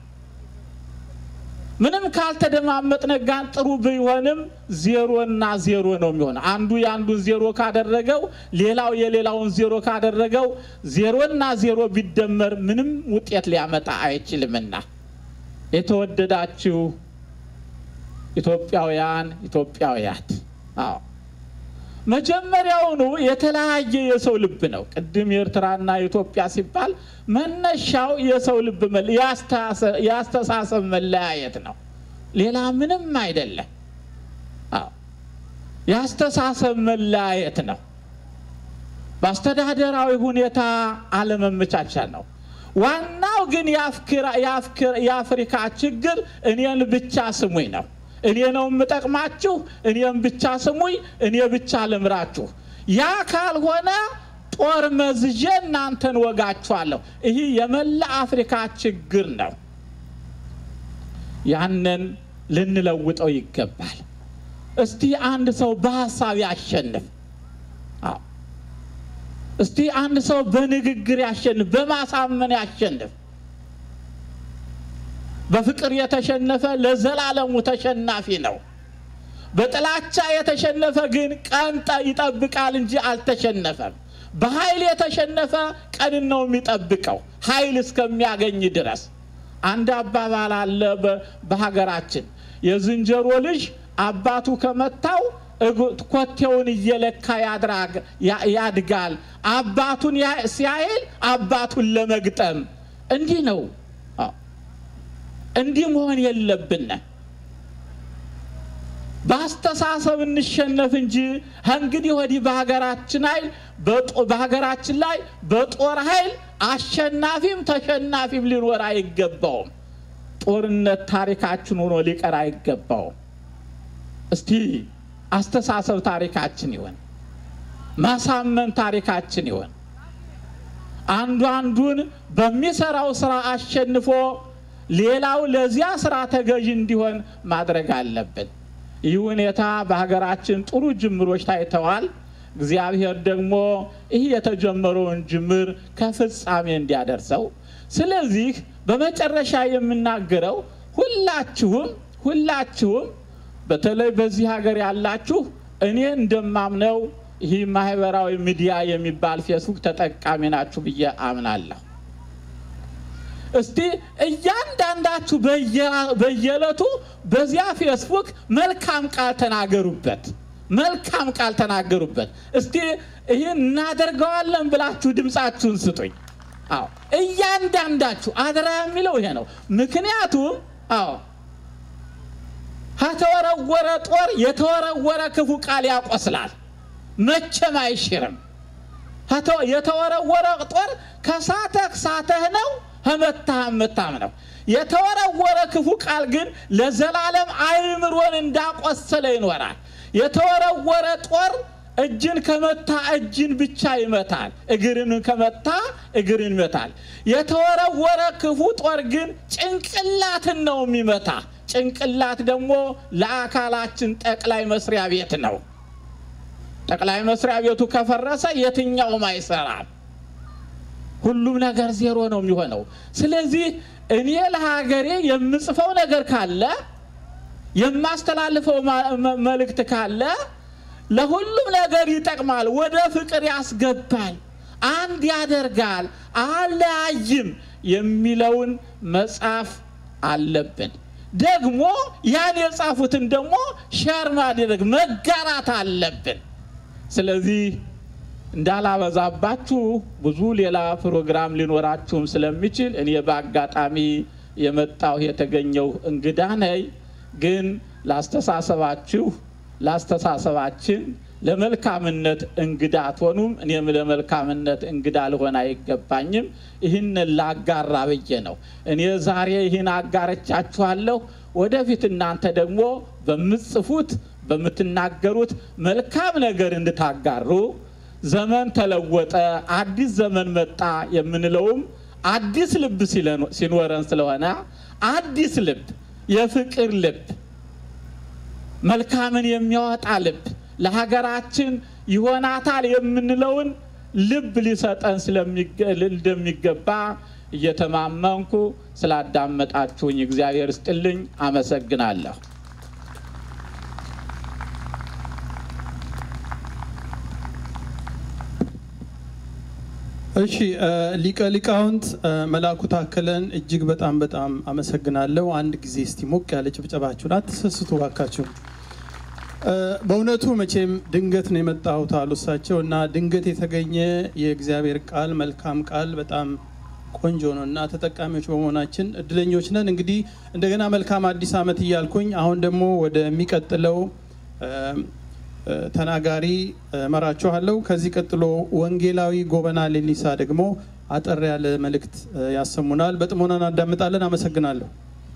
ምንም ካልተደማመጥን ጋር ጥሩ ቢሆንም ዜሮ እና ዜሮ ነው የሚሆነው። አንዱ የአንዱን ዜሮ ካደረገው ሌላው የሌላውን ዜሮ ካደረገው ዜሮ እና ዜሮ ቢደመር ምንም ውጤት ሊያመጣ አይችልምና የተወደዳችሁ ኢትዮጵያውያን ኢትዮጵያውያት አዎ መጀመሪያውኑ የተለያየ የሰው ልብ ነው። ቅድም የኤርትራና የኢትዮጵያ ሲባል መነሻው የሰው ልብ መለ- የአስተሳሰ- የአስተሳሰብ መለያየት ነው። ሌላ ምንም አይደለም። አዎ የአስተሳሰብ መለያየት ነው። በአስተዳደራዊ ሁኔታ አለመመቻቸት ነው። ዋናው ግን የአፍክራ- የአፍክር- የአፍሪካ ችግር እኔን ብቻ ስሙኝ ነው። እኔ ነው የምጠቅማችሁ፣ እኔም ብቻ ስሙኝ፣ እኔ ብቻ ልምራችሁ። ያ ካልሆነ ጦር መዝዤ እናንተን ወጋችኋለሁ። ይህ የመላ አፍሪካ ችግር ነው። ያንን ልንለውጠው ይገባል። እስቲ አንድ ሰው በሀሳብ ያሸንፍ። አዎ እስቲ አንድ ሰው በንግግር ያሸንፍ፣ በማሳመን ያሸንፍ። በፍቅር የተሸነፈ ለዘላለሙ ተሸናፊ ነው። በጥላቻ የተሸነፈ ግን ቀን ጠ- ይጠብቃል እንጂ አልተሸነፈም። በኃይል የተሸነፈ ቀንን ነው የሚጠብቀው ኃይል እስከሚያገኝ ድረስ። አንድ አባባል አለ በ- በሀገራችን የዝንጀሮ ልጅ አባቱ ከመታው እግ- ኮቴውን እየለካ ያድራግ- ያ- ያድጋል። አባቱን ያ- ሲያይል አባቱን ለመግጠም እንዲህ ነው። አዎ። እንዲህ መሆን የለብን። በአስተሳሰብ እንሸነፍ እንጂ እንግዲህ ወዲህ በሀገራችን ኃይል በጦ- በሀገራችን ላይ በጦር ኃይል አሸናፊም ተሸናፊም ሊኖር አይገባውም። ጦርነት ታሪካችን ሆኖ ሊቀር አይገባውም። እስቲ አስተሳሰብ ታሪካችን ይሆን፣ ማሳመን ታሪካችን ይሆን። አንዱ አንዱን በሚሰራው ስራ አሸንፎ ሌላው ለዚያ ስራ ተገዥ እንዲሆን ማድረግ አለብን። ይህ ሁኔታ በሀገራችን ጥሩ ጅምሮች ታይተዋል። እግዚአብሔር ደግሞ ይህ የተጀመረውን ጅምር ከፍጻሜ እንዲያደርሰው። ስለዚህ በመጨረሻ የምናገረው ሁላችሁም ሁላችሁም በተለይ በዚህ ሀገር ያላችሁ እኔ እንደማምነው ይህ ማህበራዊ ሚዲያ የሚባል ፌስቡክ ተጠቃሚ ናችሁ ብዬ አምናለሁ። እስቲ እያንዳንዳችሁ በየ- በየዕለቱ በዚያ ፌስቡክ መልካም ቃል ተናገሩበት፣ መልካም ቃል ተናገሩበት። እስቲ ይህን እናደርገዋለን ብላችሁ ድምፃችሁን ስጡኝ። አዎ እያንዳንዳችሁ አደራ የሚለው ይሄ ነው። ምክንያቱም አዎ ከተወረወረ ጦር የተወረወረ ክፉ ቃል ያቆስላል፣ መቼም አይሽርም። ከተ- የተወረወረ ጦር ከሳተህ ሳተህ ነው፣ ከመታህ መታም ነው። የተወረወረ ክፉ ቃል ግን ለዘላለም አእምሮን እንዳቆሰለ ይኖራል። የተወረወረ ጦር እጅን ከመታ እጅን ብቻ ይመታል፣ እግርን ከመታ እግርን ይመታል። የተወረወረ ክፉ ጦር ግን ጭንቅላትን ነው የሚመታ። ጭንቅላት ደግሞ ለአካላችን ጠቅላይ መስሪያ ቤት ነው። ጠቅላይ መስሪያ ቤቱ ከፈረሰ የትኛውም አይሰራም። ሁሉም ነገር ዜሮ ነው የሚሆነው። ስለዚህ እኔ ለሀገሬ የምጽፈው ነገር ካለ የማስተላልፈው ማ- መ- መልእክት ካለ ለሁሉም ነገር ይጠቅማል፣ ወደ ፍቅር ያስገባል፣ አንድ ያደርጋል፣ አለያይም የሚለውን መጻፍ አለብን። ደግሞ ያን የጻፉትን ደግሞ ሸር ማድረግ መጋራት አለብን። ስለዚህ እንዳላበዛባችሁ ብዙ ሌላ ፕሮግራም ሊኖራችሁም ስለሚችል እኔ በአጋጣሚ የመጣሁ የተገኘው እንግዳ ነኝ። ግን ላስተሳሰባችሁ ላስተሳሰባችን ለመልካምነት እንግዳ አትሆኑም። እኔም ለመልካምነት እንግዳ ልሆን አይገባኝም። ይህንን ላጋራ ብዬ ነው። እኔ ዛሬ ይህን አጋረቻችኋለሁ። ወደፊት እናንተ ደግሞ በምትጽፉት በምትናገሩት መልካም ነገር እንድታጋሩ ዘመን ተለወጠ፣ አዲስ ዘመን መጣ የምንለውም አዲስ ልብ ሲለን- ሲኖረን ስለሆነ አዲስ ልብ፣ የፍቅር ልብ፣ መልካምን የሚያወጣ ልብ ለሀገራችን ይሆናታል የምንለውን ልብ ሊሰጠን ስለሚገ- እንደሚገባ እየተማመንኩ ስላዳመጣችሁኝ እግዚአብሔር ስጥልኝ። አመሰግናለሁ። እሺ እ፣ ሊቀ ሊቃውንት እ፣ መላኩ ታከለን እጅግ በጣም በጣም አመሰግናለሁ። አንድ ጊዜ እስቲ ሞቅ ያለ ጭብጨባችሁን አትሰስቱ ባካችሁ። እ፣ በእውነቱ መቼም ድንገት ነው የመጣሁት አሉ እሳቸው እና ድንገት የተገኘ የእግዚአብሔር ቃል መልካም ቃል በጣም ቆንጆ ነው እና ተጠቃሚዎች በመሆናችን እድለኞች ነን። እንግዲህ እንደገና መልካም አዲስ ዓመት እያልኩኝ አሁን ደግሞ ወደሚቀጥለው እ፣ እ፣ ተናጋሪ እ፣ እመራችኋለሁ። ከዚህ ቀጥሎ ወንጌላዊ ጎበና ሌሊሳ ደግሞ አጠር ያለ መልእክት እ፣ ያሰሙናል። በጥሞና እናዳምጣለን። አመሰግናለሁ።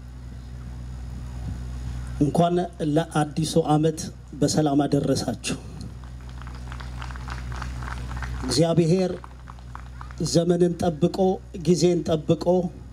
እንኳን ለአዲሱ ዓመት በሰላም አደረሳችሁ። እግዚአብሔር ዘመንን ጠብቆ ጊዜን ጠብቆ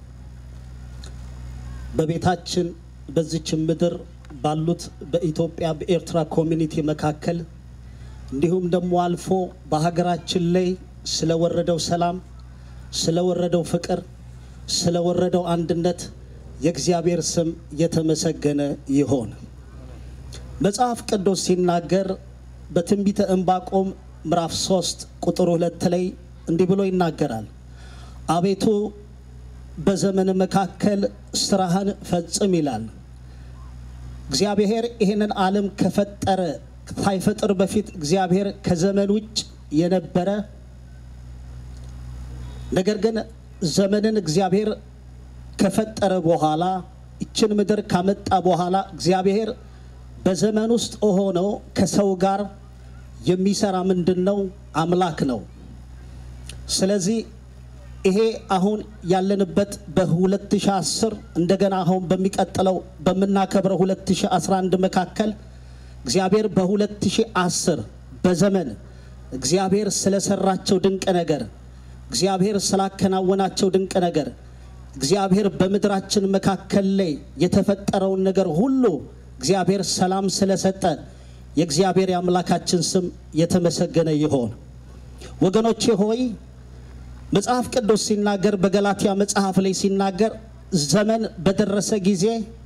በቤታችን በዚች ምድር ባሉት በኢትዮጵያ በኤርትራ ኮሚኒቲ መካከል እንዲሁም ደግሞ አልፎ በሀገራችን ላይ ስለወረደው ሰላም፣ ስለወረደው ፍቅር፣ ስለወረደው አንድነት የእግዚአብሔር ስም የተመሰገነ ይሆን። መጽሐፍ ቅዱስ ሲናገር በትንቢተ ዕንባቆም ምዕራፍ 3 ቁጥር ሁለት ላይ እንዲህ ብሎ ይናገራል። አቤቱ በዘመን መካከል ስራህን ፈጽም ይላል። እግዚአብሔር ይህንን ዓለም ከፈጠረ ሳይፈጥር በፊት እግዚአብሔር ከዘመን ውጭ የነበረ ነገር ግን ዘመንን እግዚአብሔር ከፈጠረ በኋላ ይችን ምድር ካመጣ በኋላ እግዚአብሔር በዘመን ውስጥ ሆነው ከሰው ጋር የሚሰራ ምንድን ነው? አምላክ ነው። ስለዚህ ይሄ አሁን ያለንበት በ2010 እንደገና አሁን በሚቀጥለው በምናከብረው 2011 መካከል እግዚአብሔር በ2010 በዘመን እግዚአብሔር ስለሰራቸው ድንቅ ነገር እግዚአብሔር ስላከናወናቸው ድንቅ ነገር እግዚአብሔር በምድራችን መካከል ላይ የተፈጠረውን ነገር ሁሉ እግዚአብሔር ሰላም ስለሰጠ የእግዚአብሔር የአምላካችን ስም የተመሰገነ ይሆን። ወገኖቼ ሆይ መጽሐፍ ቅዱስ ሲናገር በገላትያ መጽሐፍ ላይ ሲናገር ዘመን በደረሰ ጊዜ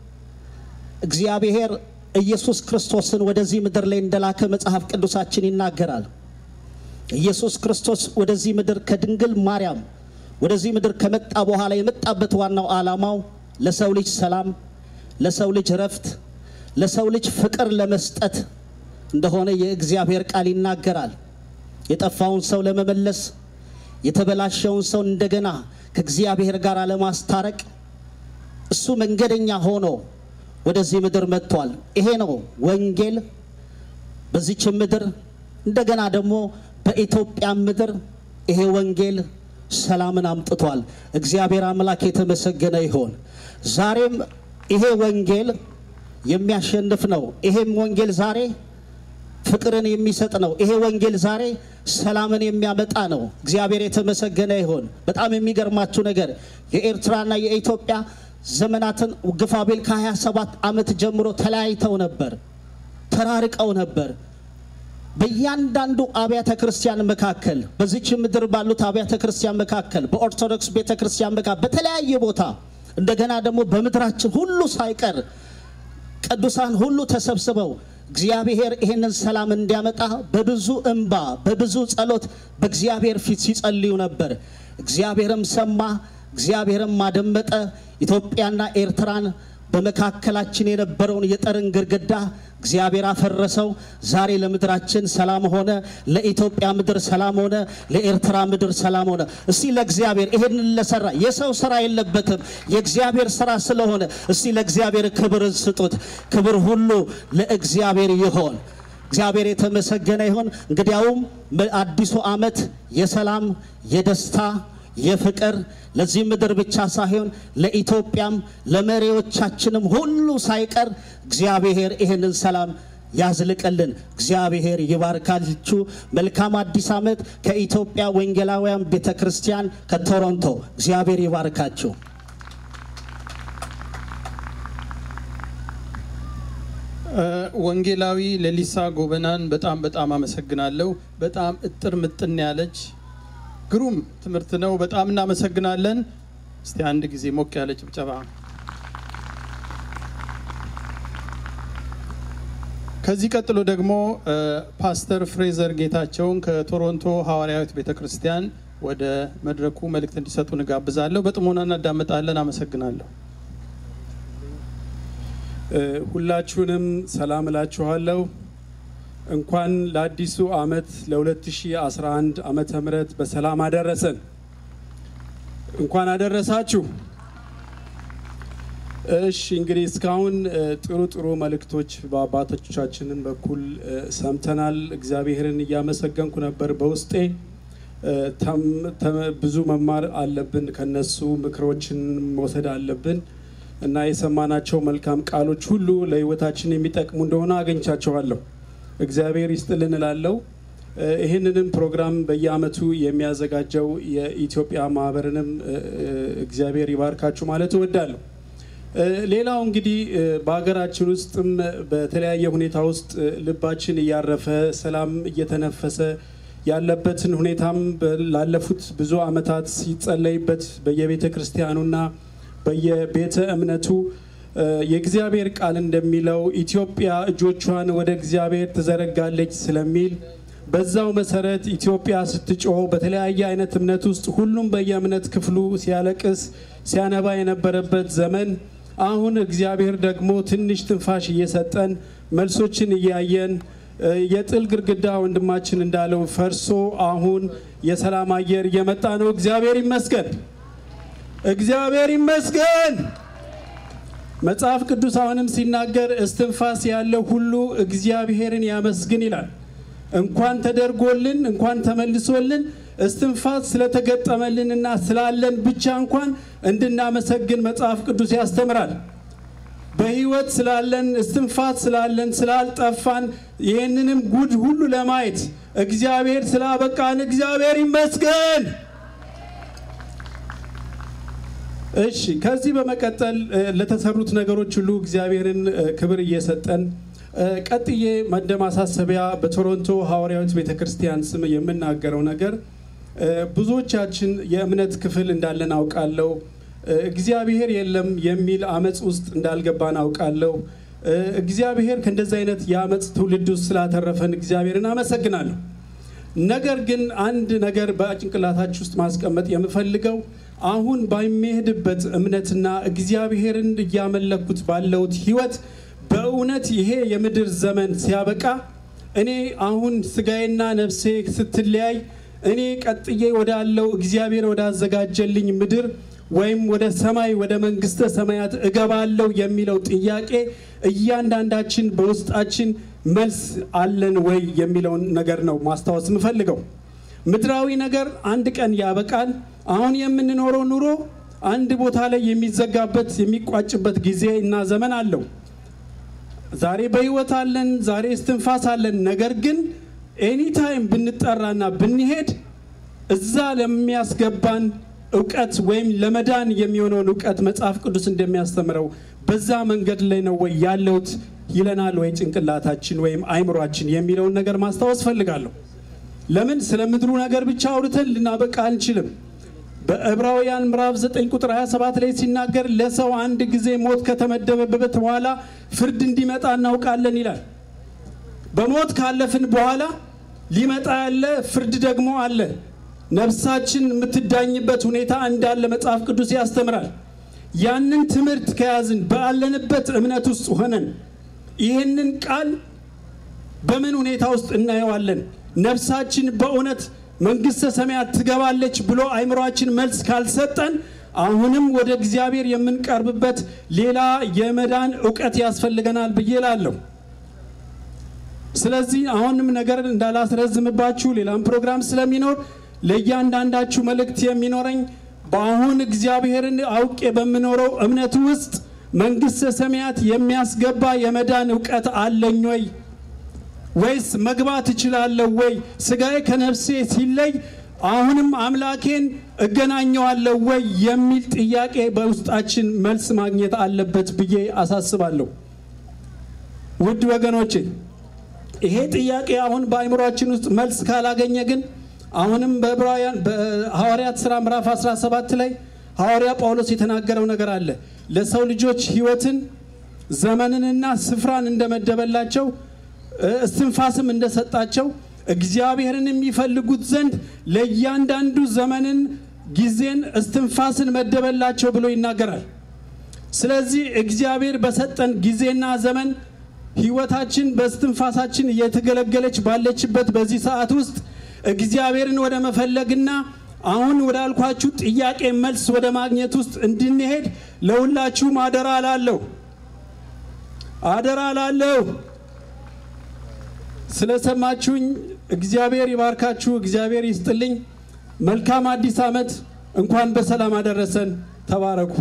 እግዚአብሔር ኢየሱስ ክርስቶስን ወደዚህ ምድር ላይ እንደላከ መጽሐፍ ቅዱሳችን ይናገራል። ኢየሱስ ክርስቶስ ወደዚህ ምድር ከድንግል ማርያም ወደዚህ ምድር ከመጣ በኋላ የመጣበት ዋናው ዓላማው ለሰው ልጅ ሰላም፣ ለሰው ልጅ ረፍት፣ ለሰው ልጅ ፍቅር ለመስጠት እንደሆነ የእግዚአብሔር ቃል ይናገራል። የጠፋውን ሰው ለመመለስ የተበላሸውን ሰው እንደገና ከእግዚአብሔር ጋር ለማስታረቅ እሱ መንገደኛ ሆኖ ወደዚህ ምድር መጥቷል። ይሄ ነው ወንጌል በዚች ምድር እንደገና ደግሞ በኢትዮጵያ ምድር ይሄ ወንጌል ሰላምን አምጥቷል። እግዚአብሔር አምላክ የተመሰገነ ይሆን። ዛሬም ይሄ ወንጌል የሚያሸንፍ ነው። ይሄም ወንጌል ዛሬ ፍቅርን የሚሰጥ ነው። ይሄ ወንጌል ዛሬ ሰላምን የሚያመጣ ነው። እግዚአብሔር የተመሰገነ ይሆን። በጣም የሚገርማችሁ ነገር የኤርትራና የኢትዮጵያ ዘመናትን ግፋቤል ከ27 ዓመት ጀምሮ ተለያይተው ነበር፣ ተራርቀው ነበር። በእያንዳንዱ አብያተ ክርስቲያን መካከል በዚች ምድር ባሉት አብያተ ክርስቲያን መካከል በኦርቶዶክስ ቤተ ክርስቲያን መካከል በተለያየ ቦታ እንደገና ደግሞ በምድራችን ሁሉ ሳይቀር ቅዱሳን ሁሉ ተሰብስበው እግዚአብሔር ይህንን ሰላም እንዲያመጣ በብዙ እንባ በብዙ ጸሎት በእግዚአብሔር ፊት ሲጸልዩ ነበር። እግዚአብሔርም ሰማ፣ እግዚአብሔርም አደመጠ። ኢትዮጵያና ኤርትራን በመካከላችን የነበረውን የጠርን ግድግዳ እግዚአብሔር አፈረሰው። ዛሬ ለምድራችን ሰላም ሆነ፣ ለኢትዮጵያ ምድር ሰላም ሆነ፣ ለኤርትራ ምድር ሰላም ሆነ። እስቲ ለእግዚአብሔር ይህንን ለሰራ የሰው ስራ የለበትም የእግዚአብሔር ስራ ስለሆነ እስቲ ለእግዚአብሔር ክብርን ስጡት። ክብር ሁሉ ለእግዚአብሔር ይሆን። እግዚአብሔር የተመሰገነ ይሆን። እንግዲያውም አዲሱ ዓመት የሰላም የደስታ የፍቅር ለዚህ ምድር ብቻ ሳይሆን ለኢትዮጵያም ለመሪዎቻችንም ሁሉ ሳይቀር እግዚአብሔር ይህንን ሰላም ያዝልቅልን። እግዚአብሔር ይባርካችሁ። መልካም አዲስ ዓመት ከኢትዮጵያ ወንጌላውያን ቤተ ክርስቲያን ከቶሮንቶ። እግዚአብሔር ይባርካችሁ። ወንጌላዊ ሌሊሳ ጎበናን በጣም በጣም አመሰግናለሁ። በጣም እጥር ምጥን ያለች ግሩም ትምህርት ነው። በጣም እናመሰግናለን። እስቲ አንድ ጊዜ ሞቅ ያለ ጭብጨባ። ከዚህ ቀጥሎ ደግሞ ፓስተር ፍሬዘር ጌታቸውን ከቶሮንቶ ሐዋርያዊት ቤተ ክርስቲያን ወደ መድረኩ መልእክት እንዲሰጡ እንጋብዛለሁ። በጥሞና እናዳመጣለን። አመሰግናለሁ። ሁላችሁንም ሰላም እላችኋለሁ። እንኳን ለአዲሱ ዓመት ለ2011 ዓመተ ምህረት በሰላም አደረሰን። እንኳን አደረሳችሁ። እሺ እንግዲህ እስካሁን ጥሩ ጥሩ መልእክቶች በአባቶቻችንን በኩል ሰምተናል። እግዚአብሔርን እያመሰገንኩ ነበር በውስጤ። ብዙ መማር አለብን፣ ከነሱ ምክሮችን መውሰድ አለብን እና የሰማናቸው መልካም ቃሎች ሁሉ ለሕይወታችን የሚጠቅሙ እንደሆነ አገኝቻቸዋለሁ። እግዚአብሔር ይስጥልን እላለሁ። ይህንንም ፕሮግራም በየአመቱ የሚያዘጋጀው የኢትዮጵያ ማህበርንም እግዚአብሔር ይባርካችሁ ማለት እወዳለሁ። ሌላው እንግዲህ በሀገራችን ውስጥም በተለያየ ሁኔታ ውስጥ ልባችን እያረፈ ሰላም እየተነፈሰ ያለበትን ሁኔታም ላለፉት ብዙ አመታት ሲጸለይበት በየቤተ ክርስቲያኑና በየቤተ እምነቱ እ፣ የእግዚአብሔር ቃል እንደሚለው ኢትዮጵያ እጆቿን ወደ እግዚአብሔር ትዘረጋለች ስለሚል በዛው መሰረት ኢትዮጵያ ስትጮህ በተለያየ አይነት እምነት ውስጥ ሁሉም በየእምነት ክፍሉ ሲያለቅስ ሲያነባ የነበረበት ዘመን አሁን እግዚአብሔር ደግሞ ትንሽ ትንፋሽ እየሰጠን መልሶችን እያየን እ፣ የጥል ግድግዳ ወንድማችን እንዳለው ፈርሶ አሁን የሰላም አየር እየመጣ ነው። እግዚአብሔር ይመስገን፣ እግዚአብሔር ይመስገን። መጽሐፍ ቅዱስ አሁንም ሲናገር እስትንፋስ ያለው ሁሉ እግዚአብሔርን ያመስግን ይላል። እንኳን ተደርጎልን እንኳን ተመልሶልን እስትንፋስ ስለተገጠመልንና ስላለን ብቻ እንኳን እንድናመሰግን መጽሐፍ ቅዱስ ያስተምራል። በህይወት ስላለን እስትንፋስ ስላለን ስላልጠፋን ይህንንም ጉድ ሁሉ ለማየት እግዚአብሔር ስላበቃን እግዚአብሔር ይመስገን። እሺ ከዚህ በመቀጠል እ፣ ለተሰሩት ነገሮች ሁሉ እግዚአብሔርን እ፣ ክብር እየሰጠን እ፣ ቀጥዬ እንደ ማሳሰቢያ በቶሮንቶ ሐዋርያዊት ቤተ ክርስቲያን ስም የምናገረው ነገር እ፣ ብዙዎቻችን የእምነት ክፍል እንዳለን አውቃለሁ። እ፣ እግዚአብሔር የለም የሚል አመፅ ውስጥ እንዳልገባን አውቃለሁ። እ፣ እግዚአብሔር ከእንደዚህ አይነት የአመፅ ትውልድ ውስጥ ስላተረፈን እግዚአብሔርን አመሰግናለሁ። ነገር ግን አንድ ነገር በጭንቅላታችሁ ውስጥ ማስቀመጥ የምፈልገው አሁን በሚሄድበት እምነትና እግዚአብሔርን እያመለኩት ባለውት ህይወት በእውነት ይሄ የምድር ዘመን ሲያበቃ እኔ አሁን ስጋዬና ነፍሴ ስትለያይ እኔ ቀጥዬ ወዳለው እግዚአብሔር ወዳዘጋጀልኝ ምድር ወይም ወደ ሰማይ ወደ መንግስተ ሰማያት እገባለሁ የሚለው ጥያቄ እያንዳንዳችን በውስጣችን መልስ አለን ወይ የሚለውን ነገር ነው ማስታወስ የምፈልገው። ምድራዊ ነገር አንድ ቀን ያበቃል። አሁን የምንኖረው ኑሮ አንድ ቦታ ላይ የሚዘጋበት የሚቋጭበት ጊዜ እና ዘመን አለው። ዛሬ በህይወት አለን፣ ዛሬ እስትንፋስ አለን። ነገር ግን ኤኒታይም ብንጠራና ብንሄድ እዛ ለሚያስገባን እውቀት ወይም ለመዳን የሚሆነውን እውቀት መጽሐፍ ቅዱስ እንደሚያስተምረው በዛ መንገድ ላይ ነው ወይ ያለውት ይለናል ወይ ጭንቅላታችን ወይም አይምሯችን የሚለውን ነገር ማስታወስ ፈልጋለሁ። ለምን ስለ ምድሩ ነገር ብቻ አውርተን ልናበቃ አንችልም። በዕብራውያን ምዕራፍ 9 ቁጥር 27 ላይ ሲናገር ለሰው አንድ ጊዜ ሞት ከተመደበበት በኋላ ፍርድ እንዲመጣ እናውቃለን ይላል። በሞት ካለፍን በኋላ ሊመጣ ያለ ፍርድ ደግሞ አለ። ነፍሳችን የምትዳኝበት ሁኔታ እንዳለ መጽሐፍ ቅዱስ ያስተምራል። ያንን ትምህርት ከያዝን ባለንበት እምነት ውስጥ ሆነን ይህንን ቃል በምን ሁኔታ ውስጥ እናየዋለን? ነፍሳችን በእውነት መንግስተ ሰማያት ትገባለች ብሎ አይምሯችን መልስ ካልሰጠን አሁንም ወደ እግዚአብሔር የምንቀርብበት ሌላ የመዳን እውቀት ያስፈልገናል ብዬ እላለሁ። ስለዚህ አሁንም ነገር እንዳላስረዝምባችሁ ሌላም ፕሮግራም ስለሚኖር ለእያንዳንዳችሁ መልእክት የሚኖረኝ በአሁን እግዚአብሔርን አውቄ በምኖረው እምነት ውስጥ መንግስተ ሰማያት የሚያስገባ የመዳን እውቀት አለኝ ወይ ወይስ መግባት እችላለሁ ወይ? ስጋዬ ከነፍሴ ሲለይ አሁንም አምላኬን እገናኘዋለሁ ወይ የሚል ጥያቄ በውስጣችን መልስ ማግኘት አለበት ብዬ አሳስባለሁ። ውድ ወገኖቼ ይሄ ጥያቄ አሁን በአእምሯችን ውስጥ መልስ ካላገኘ ግን አሁንም በዕብራውያን በሐዋርያት ሥራ ምዕራፍ 17 ላይ ሐዋርያ ጳውሎስ የተናገረው ነገር አለ። ለሰው ልጆች ሕይወትን ዘመንንና ስፍራን እንደመደበላቸው እስትንፋስም እንደሰጣቸው እግዚአብሔርን የሚፈልጉት ዘንድ ለእያንዳንዱ ዘመንን፣ ጊዜን፣ እስትንፋስን መደበላቸው ብሎ ይናገራል። ስለዚህ እግዚአብሔር በሰጠን ጊዜና ዘመን ህይወታችን በስትንፋሳችን እየተገለገለች ባለችበት በዚህ ሰዓት ውስጥ እግዚአብሔርን ወደ መፈለግና አሁን ወዳልኳችሁ ጥያቄ መልስ ወደ ማግኘት ውስጥ እንድንሄድ ለሁላችሁም አደራ ላለሁ አደራ ላለሁ። ስለሰማችሁኝ እግዚአብሔር ይባርካችሁ፣ እግዚአብሔር ይስጥልኝ። መልካም አዲስ ዓመት። እንኳን በሰላም አደረሰን። ተባረኩ።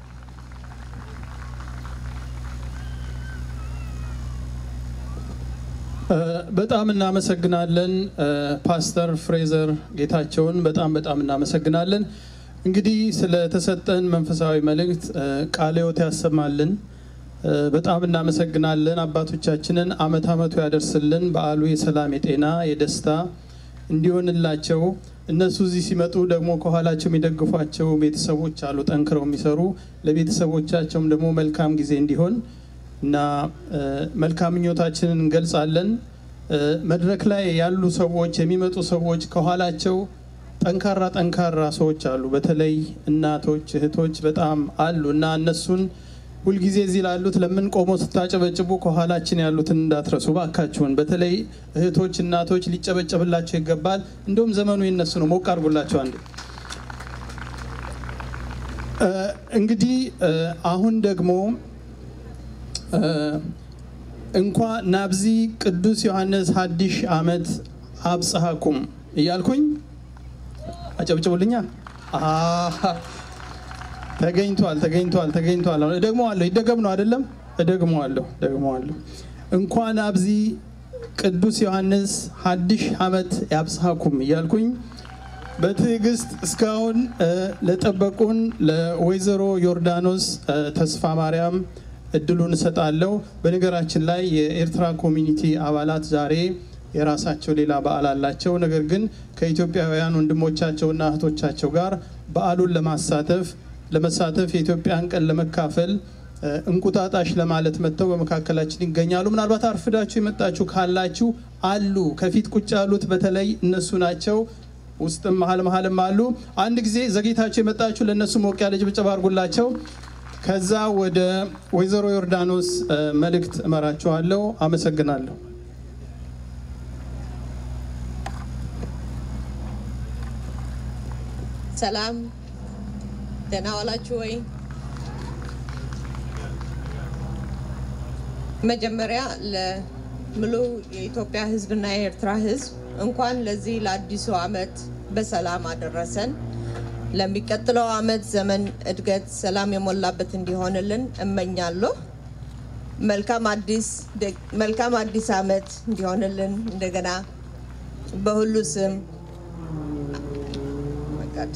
በጣም እናመሰግናለን ፓስተር ፍሬዘር ጌታቸውን በጣም በጣም እናመሰግናለን። እንግዲህ ስለተሰጠን መንፈሳዊ መልእክት ቃለ ሕይወት ያሰማልን። በጣም እናመሰግናለን። አባቶቻችንን አመት አመቱ ያደርስልን። በዓሉ የሰላም የጤና የደስታ እንዲሆንላቸው እነሱ እዚህ ሲመጡ ደግሞ ከኋላቸው የሚደግፏቸው ቤተሰቦች አሉ፣ ጠንክረው የሚሰሩ ለቤተሰቦቻቸውም ደግሞ መልካም ጊዜ እንዲሆን እና እ፣ መልካም ምኞታችንን እንገልጻለን። እ፣ መድረክ ላይ ያሉ ሰዎች የሚመጡ ሰዎች ከኋላቸው ጠንካራ ጠንካራ ሰዎች አሉ። በተለይ እናቶች፣ እህቶች በጣም አሉ እና እነሱን ሁልጊዜ እዚህ ላሉት ለምን ቆሞ ስታጨበጭቡ ከኋላችን ያሉትን እንዳትረሱ ባካችሁን። በተለይ እህቶች፣ እናቶች ሊጨበጨብላቸው ይገባል። እንዲሁም ዘመኑ የነሱ ነው። ሞቅ አድርጉላቸው አንዴ። እ፣ እንግዲህ እ፣ አሁን ደግሞ እ፣ እንኳ ናብዚ ቅዱስ ዮሐንስ ሀዲሽ ዓመት አብጽሐኩም እያልኩኝ አጨብጭቡልኛ። አሃ፣ ተገኝቷል ተገኝቷል ተገኝቷል። አሁን እደግመዋለሁ። ይደገም ነው አይደለም? እደግመዋለሁ እደግመዋለሁ። እንኳን አብዚ ቅዱስ ዮሐንስ ሀዲሽ ዓመት ያብጽሐኩም እያልኩኝ በትዕግስት እስካሁን እ፣ ለጠበቁን ለወይዘሮ ዮርዳኖስ እ፣ ተስፋ ማርያም እድሉን እሰጣለሁ። በነገራችን ላይ የኤርትራ ኮሚኒቲ አባላት ዛሬ የራሳቸው ሌላ በዓል አላቸው። ነገር ግን ከኢትዮጵያውያን ወንድሞቻቸውና እህቶቻቸው ጋር በዓሉን ለማሳተፍ ለመሳተፍ የኢትዮጵያን ቀን ለመካፈል እ፣ እንቁጣጣሽ ለማለት መጥተው በመካከላችን ይገኛሉ። ምናልባት አርፍዳችሁ የመጣችሁ ካላችሁ አሉ። ከፊት ቁጭ ያሉት በተለይ እነሱ ናቸው። ውስጥም መሀል መሀልም አሉ። አንድ ጊዜ ዘግይታችሁ የመጣችሁ ለእነሱ ሞቅ ያለ ጭብጨባ አድርጉላቸው። ከዛ ወደ ወይዘሮ ዮርዳኖስ እ፣ መልእክት እመራችኋለሁ። አመሰግናለሁ። ሰላም ደህና ዋላችሁ ወይ? መጀመሪያ ለሙሉ የኢትዮጵያ ሕዝብና የኤርትራ ሕዝብ እንኳን ለዚህ ለአዲሱ ዓመት በሰላም አደረሰን። ለሚቀጥለው ዓመት ዘመን እድገት፣ ሰላም የሞላበት እንዲሆንልን እመኛለሁ። መልካም አዲስ መልካም አዲስ ዓመት እንዲሆንልን እንደገና በሁሉ ስም መቃድ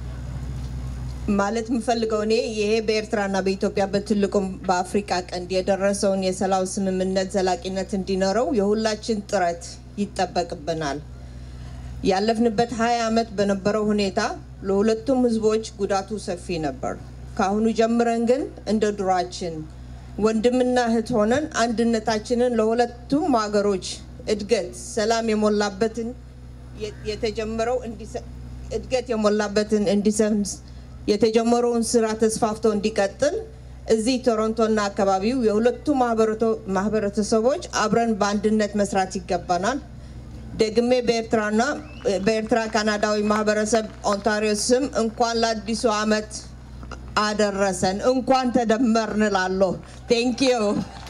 ማለት የምፈልገው እኔ ይሄ በኤርትራና በኢትዮጵያ በትልቁም በአፍሪካ ቀንድ የደረሰውን የሰላም ስምምነት ዘላቂነት እንዲኖረው የሁላችን ጥረት ይጠበቅብናል። ያለፍንበት ሀያ ዓመት በነበረው ሁኔታ ለሁለቱም ህዝቦች ጉዳቱ ሰፊ ነበር። ከአሁኑ ጀምረን ግን እንደ ድሯችን ወንድምና እህት ሆነን አንድነታችንን ለሁለቱም ሀገሮች እድገት፣ ሰላም የሞላበትን የተጀመረው እንዲሰ- እድገት የሞላበትን እንዲሰፍን የተጀመረውን ስራ ተስፋፍቶ እንዲቀጥል እዚህ ቶሮንቶና አካባቢው የሁለቱ ማህበረቶ- ማህበረተሰቦች አብረን በአንድነት መስራት ይገባናል። ደግሜ በኤርትራና በኤርትራ ካናዳዊ ማህበረሰብ ኦንታሪዮ ስም እንኳን ለአዲሱ ዓመት አደረሰን፣ እንኳን ተደመርን እላለሁ። ቴንክ ዩ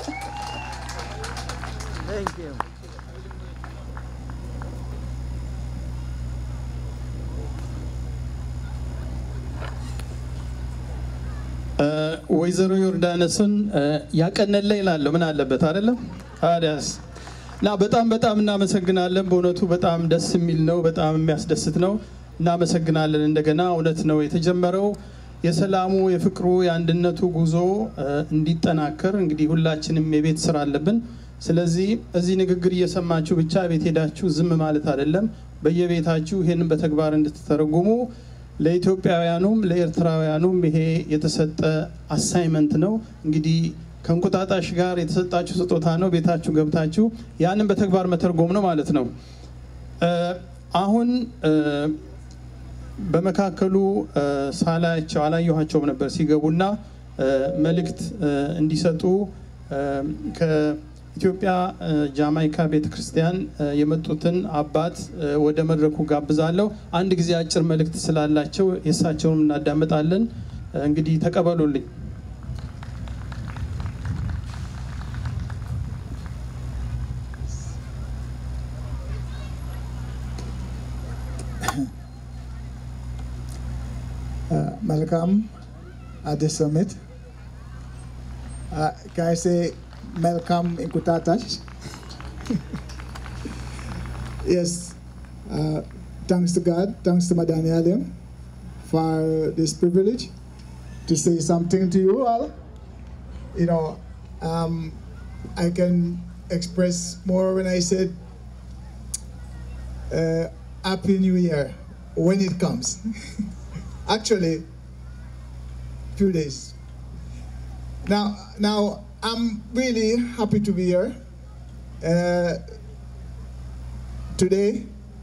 ወይዘሮ ዮርዳኖስን ያቀነለ ይላለሁ። ምን አለበት አይደለም? ታዲያስ እና በጣም በጣም እናመሰግናለን። በእውነቱ በጣም ደስ የሚል ነው። በጣም የሚያስደስት ነው። እናመሰግናለን። እንደገና እውነት ነው የተጀመረው የሰላሙ የፍቅሩ የአንድነቱ ጉዞ እ፣ እንዲጠናከር እንግዲህ ሁላችንም የቤት ስራ አለብን። ስለዚህ እዚህ ንግግር እየሰማችሁ ብቻ ቤት ሄዳችሁ ዝም ማለት አይደለም። በየቤታችሁ ይህንን በተግባር እንድትተረጉሙ ለኢትዮጵያውያኑም ለኤርትራውያኑም ይሄ የተሰጠ አሳይመንት ነው። እንግዲህ ከእንቁጣጣሽ ጋር የተሰጣችሁ ስጦታ ነው። ቤታችሁ ገብታችሁ ያንን በተግባር መተርጎም ነው ማለት ነው። እ፣ አሁን እ፣ በመካከሉ እ፣ ሳላያቸው አላየኋቸውም ነበር ሲገቡና እ፣ መልእክት እ፣ እንዲሰጡ እ፣ ከኢትዮጵያ እ፣ ጃማይካ ቤተክርስቲያን እ፣ የመጡትን አባት እ፣ ወደ መድረኩ ጋብዛለሁ። አንድ ጊዜ አጭር መልእክት ስላላቸው የእሳቸውንም እናዳምጣለን። እ፣ እንግዲህ ተቀበሉልኝ። Malcolm at the summit. Uh, can I say Malcolm Inkutatas? yes. Uh, thanks to God, thanks to Madani Alim for this privilege to say something to you all. You know, um, I can express more when I said uh, Happy New Year. when it comes. Actually, few days. Now, now I'm really happy to be here uh, today.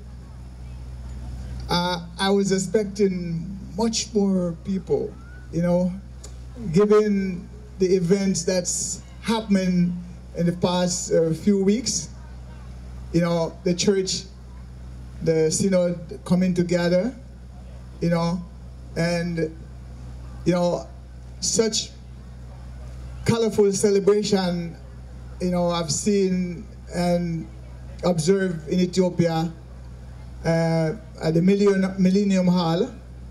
Uh, I was expecting much more people, you know, given the events that's happened in the past uh, few weeks. You know, the church, the synod coming together, you know, and, you know, such colorful celebration, you know, I've seen and observed in Ethiopia uh, at the Millennium, Millennium Hall,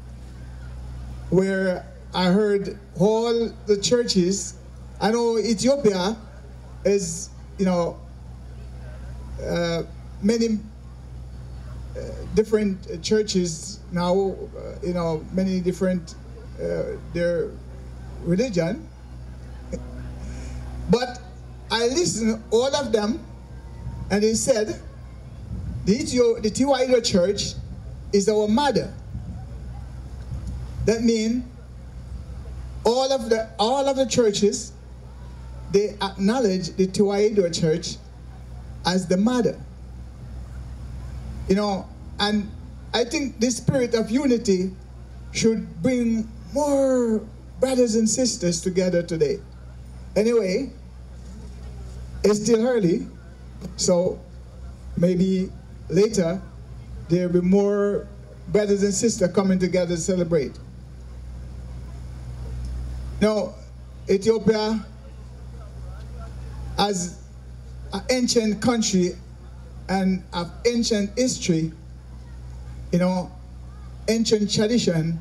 where I heard all the churches. I know Ethiopia is, you know, uh, many uh, different churches now, uh, you know, many different uh, their religion. But I listened all of them, and they said the Ethio, the Tiwaida Church is our mother. That means all of the all of the churches they acknowledge the Tiwaida Church as the mother. You know, and I think this spirit of unity should bring more brothers and sisters together today. Anyway, it's still early, so maybe later there'll be more brothers and sisters coming together to celebrate. Now, Ethiopia, as an ancient country and of ancient history, you know, ancient tradition,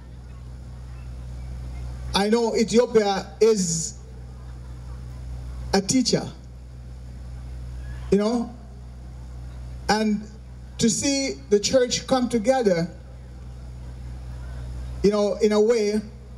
I know Ethiopia is a teacher, you know, and to see the church come together, you know, in a way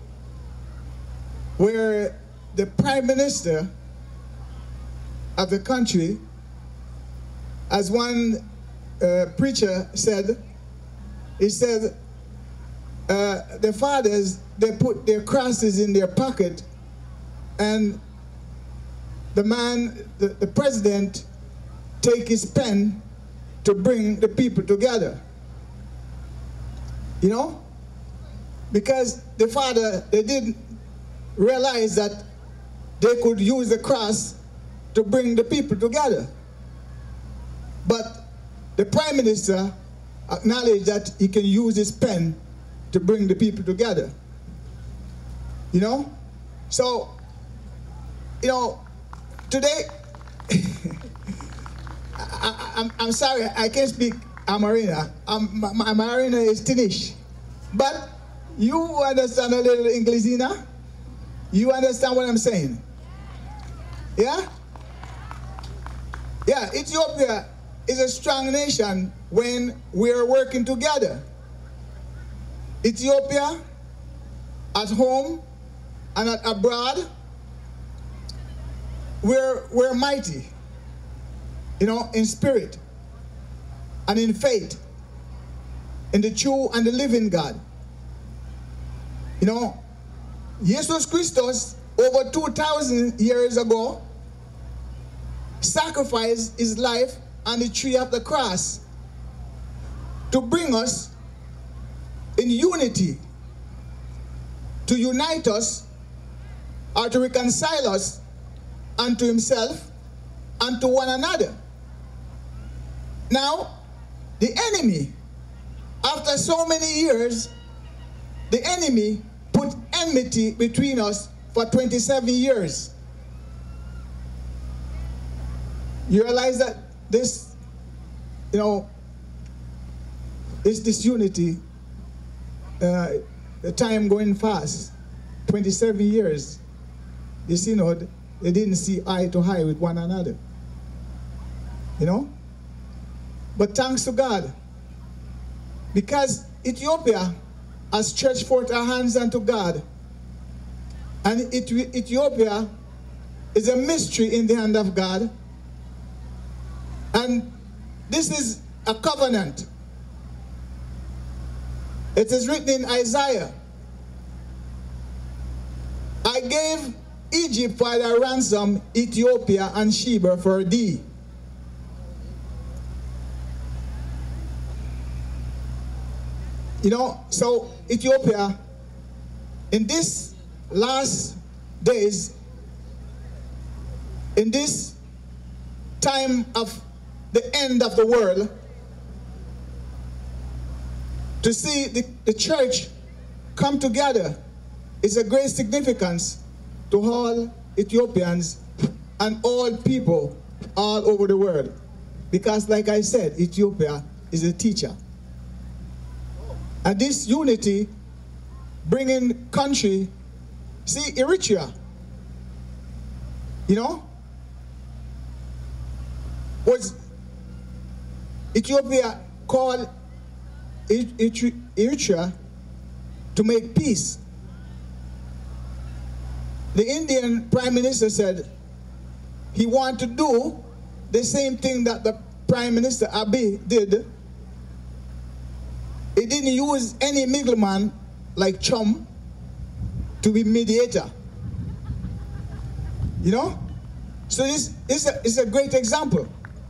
where the prime minister of the country, as one uh, preacher said, he said, uh, the fathers, they put their crosses in their pocket and the man, the, the president, take his pen to bring the people together. You know? Because the father, they didn't realize that they could use the cross to bring the people together. But the prime minister acknowledged that he can use his pen to bring the people together. You know? So, you know, today, I, am I'm sorry, I can't speak Amarina. Um, my, my Amarina is Tinish. But you understand a little Inglesina? You understand what I'm saying? Yeah? Yeah, Ethiopia is a strong nation when we're working together. Ethiopia, at home and at abroad, we're, we're mighty, you know, in spirit and in faith, in the true and the living God. You know, Jesus Christus, over 2,000 years ago, sacrificed his life on the tree of the cross to bring us in unity, to unite us, or to reconcile us unto himself and to one another. Now, the enemy, after so many years, the enemy put enmity between us for 27 years. You realize that this, you know, this disunity, uh, the time going fast, 27 years, the synod, they didn't see eye to eye with one another. You know? But thanks to God, because Ethiopia has stretched forth our hands unto God, and Ethiopia is a mystery in the hand of God, and this is a covenant It is written in Isaiah I gave Egypt for thy ransom, Ethiopia and Sheba for thee. You know, so Ethiopia, in this last days, in this time of the end of the world, to see the, the church come together is a great significance to all Ethiopians and all people all over the world. Because, like I said, Ethiopia is a teacher. And this unity bringing country, see, Eritrea, you know, was Ethiopia called Eritrea to make peace. The Indian Prime Minister said he wanted to do the same thing that the Prime Minister Abiy did. He didn't use any middleman like Chum to be mediator. You know? So this is a, is a great example.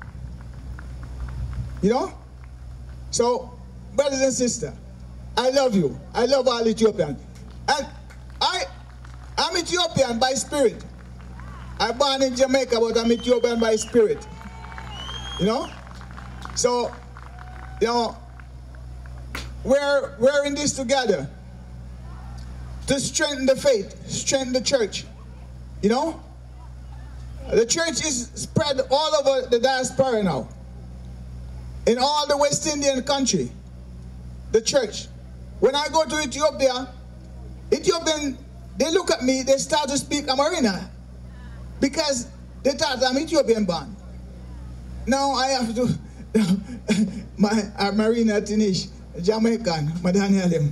You know? So, brothers and sisters, I love you. I love all Ethiopians. And I, I'm Ethiopian by spirit. I born in Jamaica, but I'm Ethiopian by spirit. You know? So, you know, we're, we're in this together to strengthen the faith, strengthen the church. You know? The church is spread all over the diaspora now. In all the West Indian country. The church. When I go to Ethiopia, Ethiopian, they look at me, they start to speak Amarina. Because they thought I'm Ethiopian born. Now I have to, my Amarina Tinish, Jamaican, Madanialim.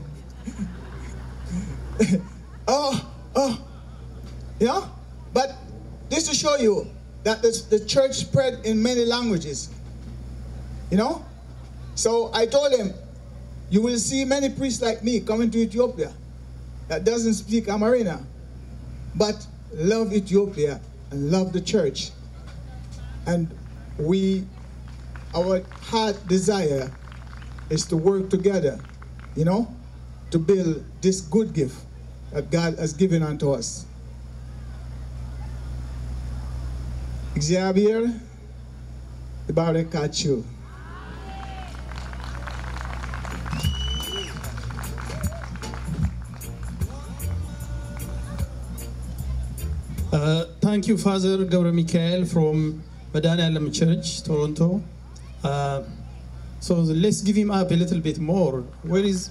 oh, oh, you know? But this to show you that the, the church spread in many languages. You know? So I told him, you will see many priests like me coming to Ethiopia that doesn't speak Amarina, but love Ethiopia and love the church. And we, our heart desire is to work together, you know, to build this good gift that God has given unto us. እግዚአብሔር ይባርካችሁ። Uh, thank you, Father Gabra Michael from Madanalam Church, Toronto. Uh, so let's give him up a little bit more. Where is.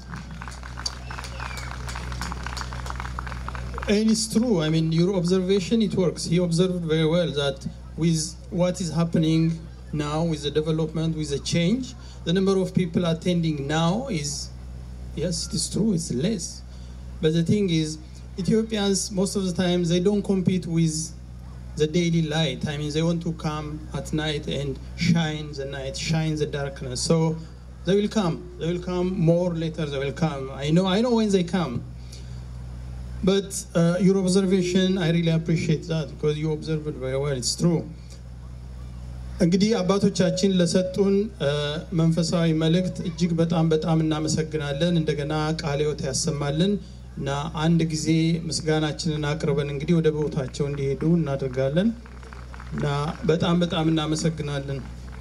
And it's true. I mean, your observation, it works. He observed very well that with what is happening now, with the development, with the change, the number of people attending now is, yes, it is true, it's less. But the thing is, Ethiopians, most of the time, they don't compete with the daily light. I mean, they want to come at night and shine the night, shine the darkness. So they will come. They will come more later. They will come. I know. I know when they come. But uh, your observation, I really appreciate that because you observed it very well. It's true. እንግዲህ አባቶቻችን ለሰጡን መንፈሳዊ መልእክት እጅግ በጣም በጣም እናመሰግናለን። እንደገና ቃለ ሕይወት ያሰማልን እና አንድ ጊዜ ምስጋናችንን አቅርበን እንግዲህ ወደ ቦታቸው እንዲሄዱ እናደርጋለን እና በጣም በጣም እናመሰግናለን።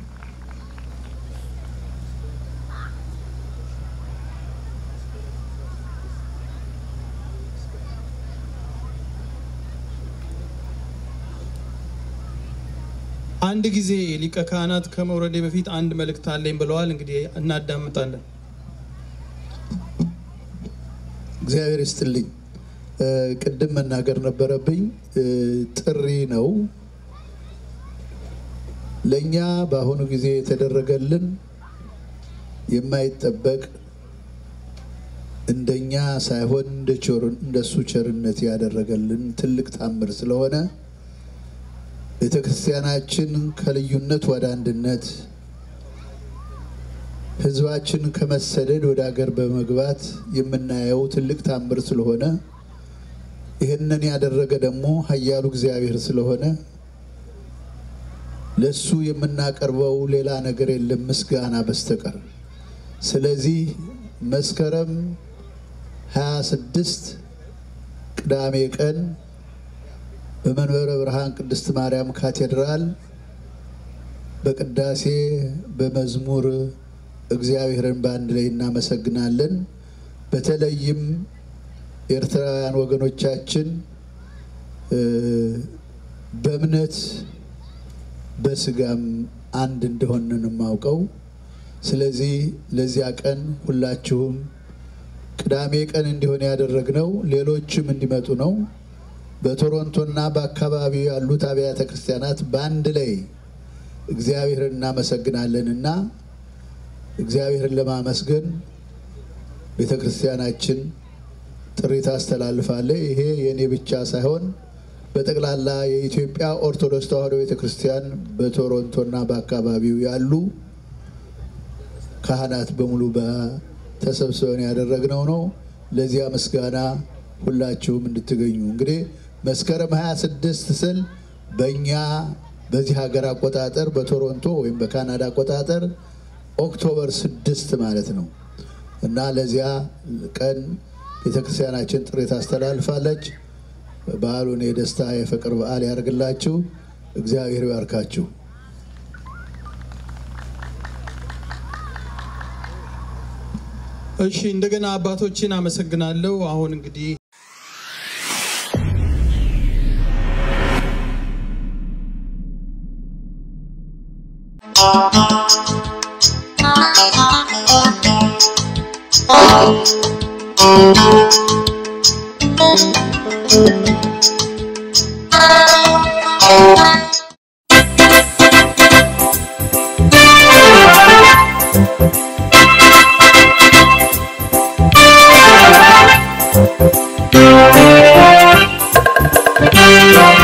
አንድ ጊዜ ሊቀ ካህናት ከመውረዴ በፊት አንድ መልእክት አለኝ ብለዋል። እንግዲህ እናዳምጣለን። እግዚአብሔር ይስጥልኝ። ቅድም መናገር ነበረብኝ። ጥሪ ነው ለእኛ በአሁኑ ጊዜ የተደረገልን የማይጠበቅ እንደኛ ሳይሆን እንደሱ ቸርነት ያደረገልን ትልቅ ታምር ስለሆነ ቤተ ክርስቲያናችን ከልዩነት ወደ አንድነት ህዝባችን ከመሰደድ ወደ ሀገር በመግባት የምናየው ትልቅ ታምር ስለሆነ ይህንን ያደረገ ደግሞ ኃያሉ እግዚአብሔር ስለሆነ ለሱ የምናቀርበው ሌላ ነገር የለም ምስጋና በስተቀር። ስለዚህ መስከረም 26 ቅዳሜ ቀን በመንበረ ብርሃን ቅድስት ማርያም ካቴድራል በቅዳሴ በመዝሙር እግዚአብሔርን በአንድ ላይ እናመሰግናለን። በተለይም ኤርትራውያን ወገኖቻችን በእምነት በስጋም አንድ እንደሆንን የማውቀው። ስለዚህ ለዚያ ቀን ሁላችሁም ቅዳሜ ቀን እንዲሆን ያደረግነው ሌሎችም እንዲመጡ ነው። በቶሮንቶና በአካባቢው ያሉት አብያተ ክርስቲያናት በአንድ ላይ እግዚአብሔርን እናመሰግናለንና እግዚአብሔርን ለማመስገን ቤተ ክርስቲያናችን ጥሪ ታስተላልፋለች። ይሄ የእኔ ብቻ ሳይሆን በጠቅላላ የኢትዮጵያ ኦርቶዶክስ ተዋሕዶ ቤተ ክርስቲያን በቶሮንቶና በአካባቢው ያሉ ካህናት በሙሉ ተሰብስበን ያደረግነው ነው። ለዚያ ምስጋና ሁላችሁም እንድትገኙ እንግዲህ መስከረም 26 ስል በእኛ በዚህ ሀገር አቆጣጠር በቶሮንቶ ወይም በካናዳ አቆጣጠር ኦክቶበር ስድስት ማለት ነው እና ለዚያ ቀን ቤተክርስቲያናችን ጥሪ ታስተላልፋለች። በዓሉን የደስታ የፍቅር በዓል ያደርግላችሁ። እግዚአብሔር ይባርካችሁ። እሺ እንደገና አባቶችን አመሰግናለሁ። አሁን እንግዲህ Thank you.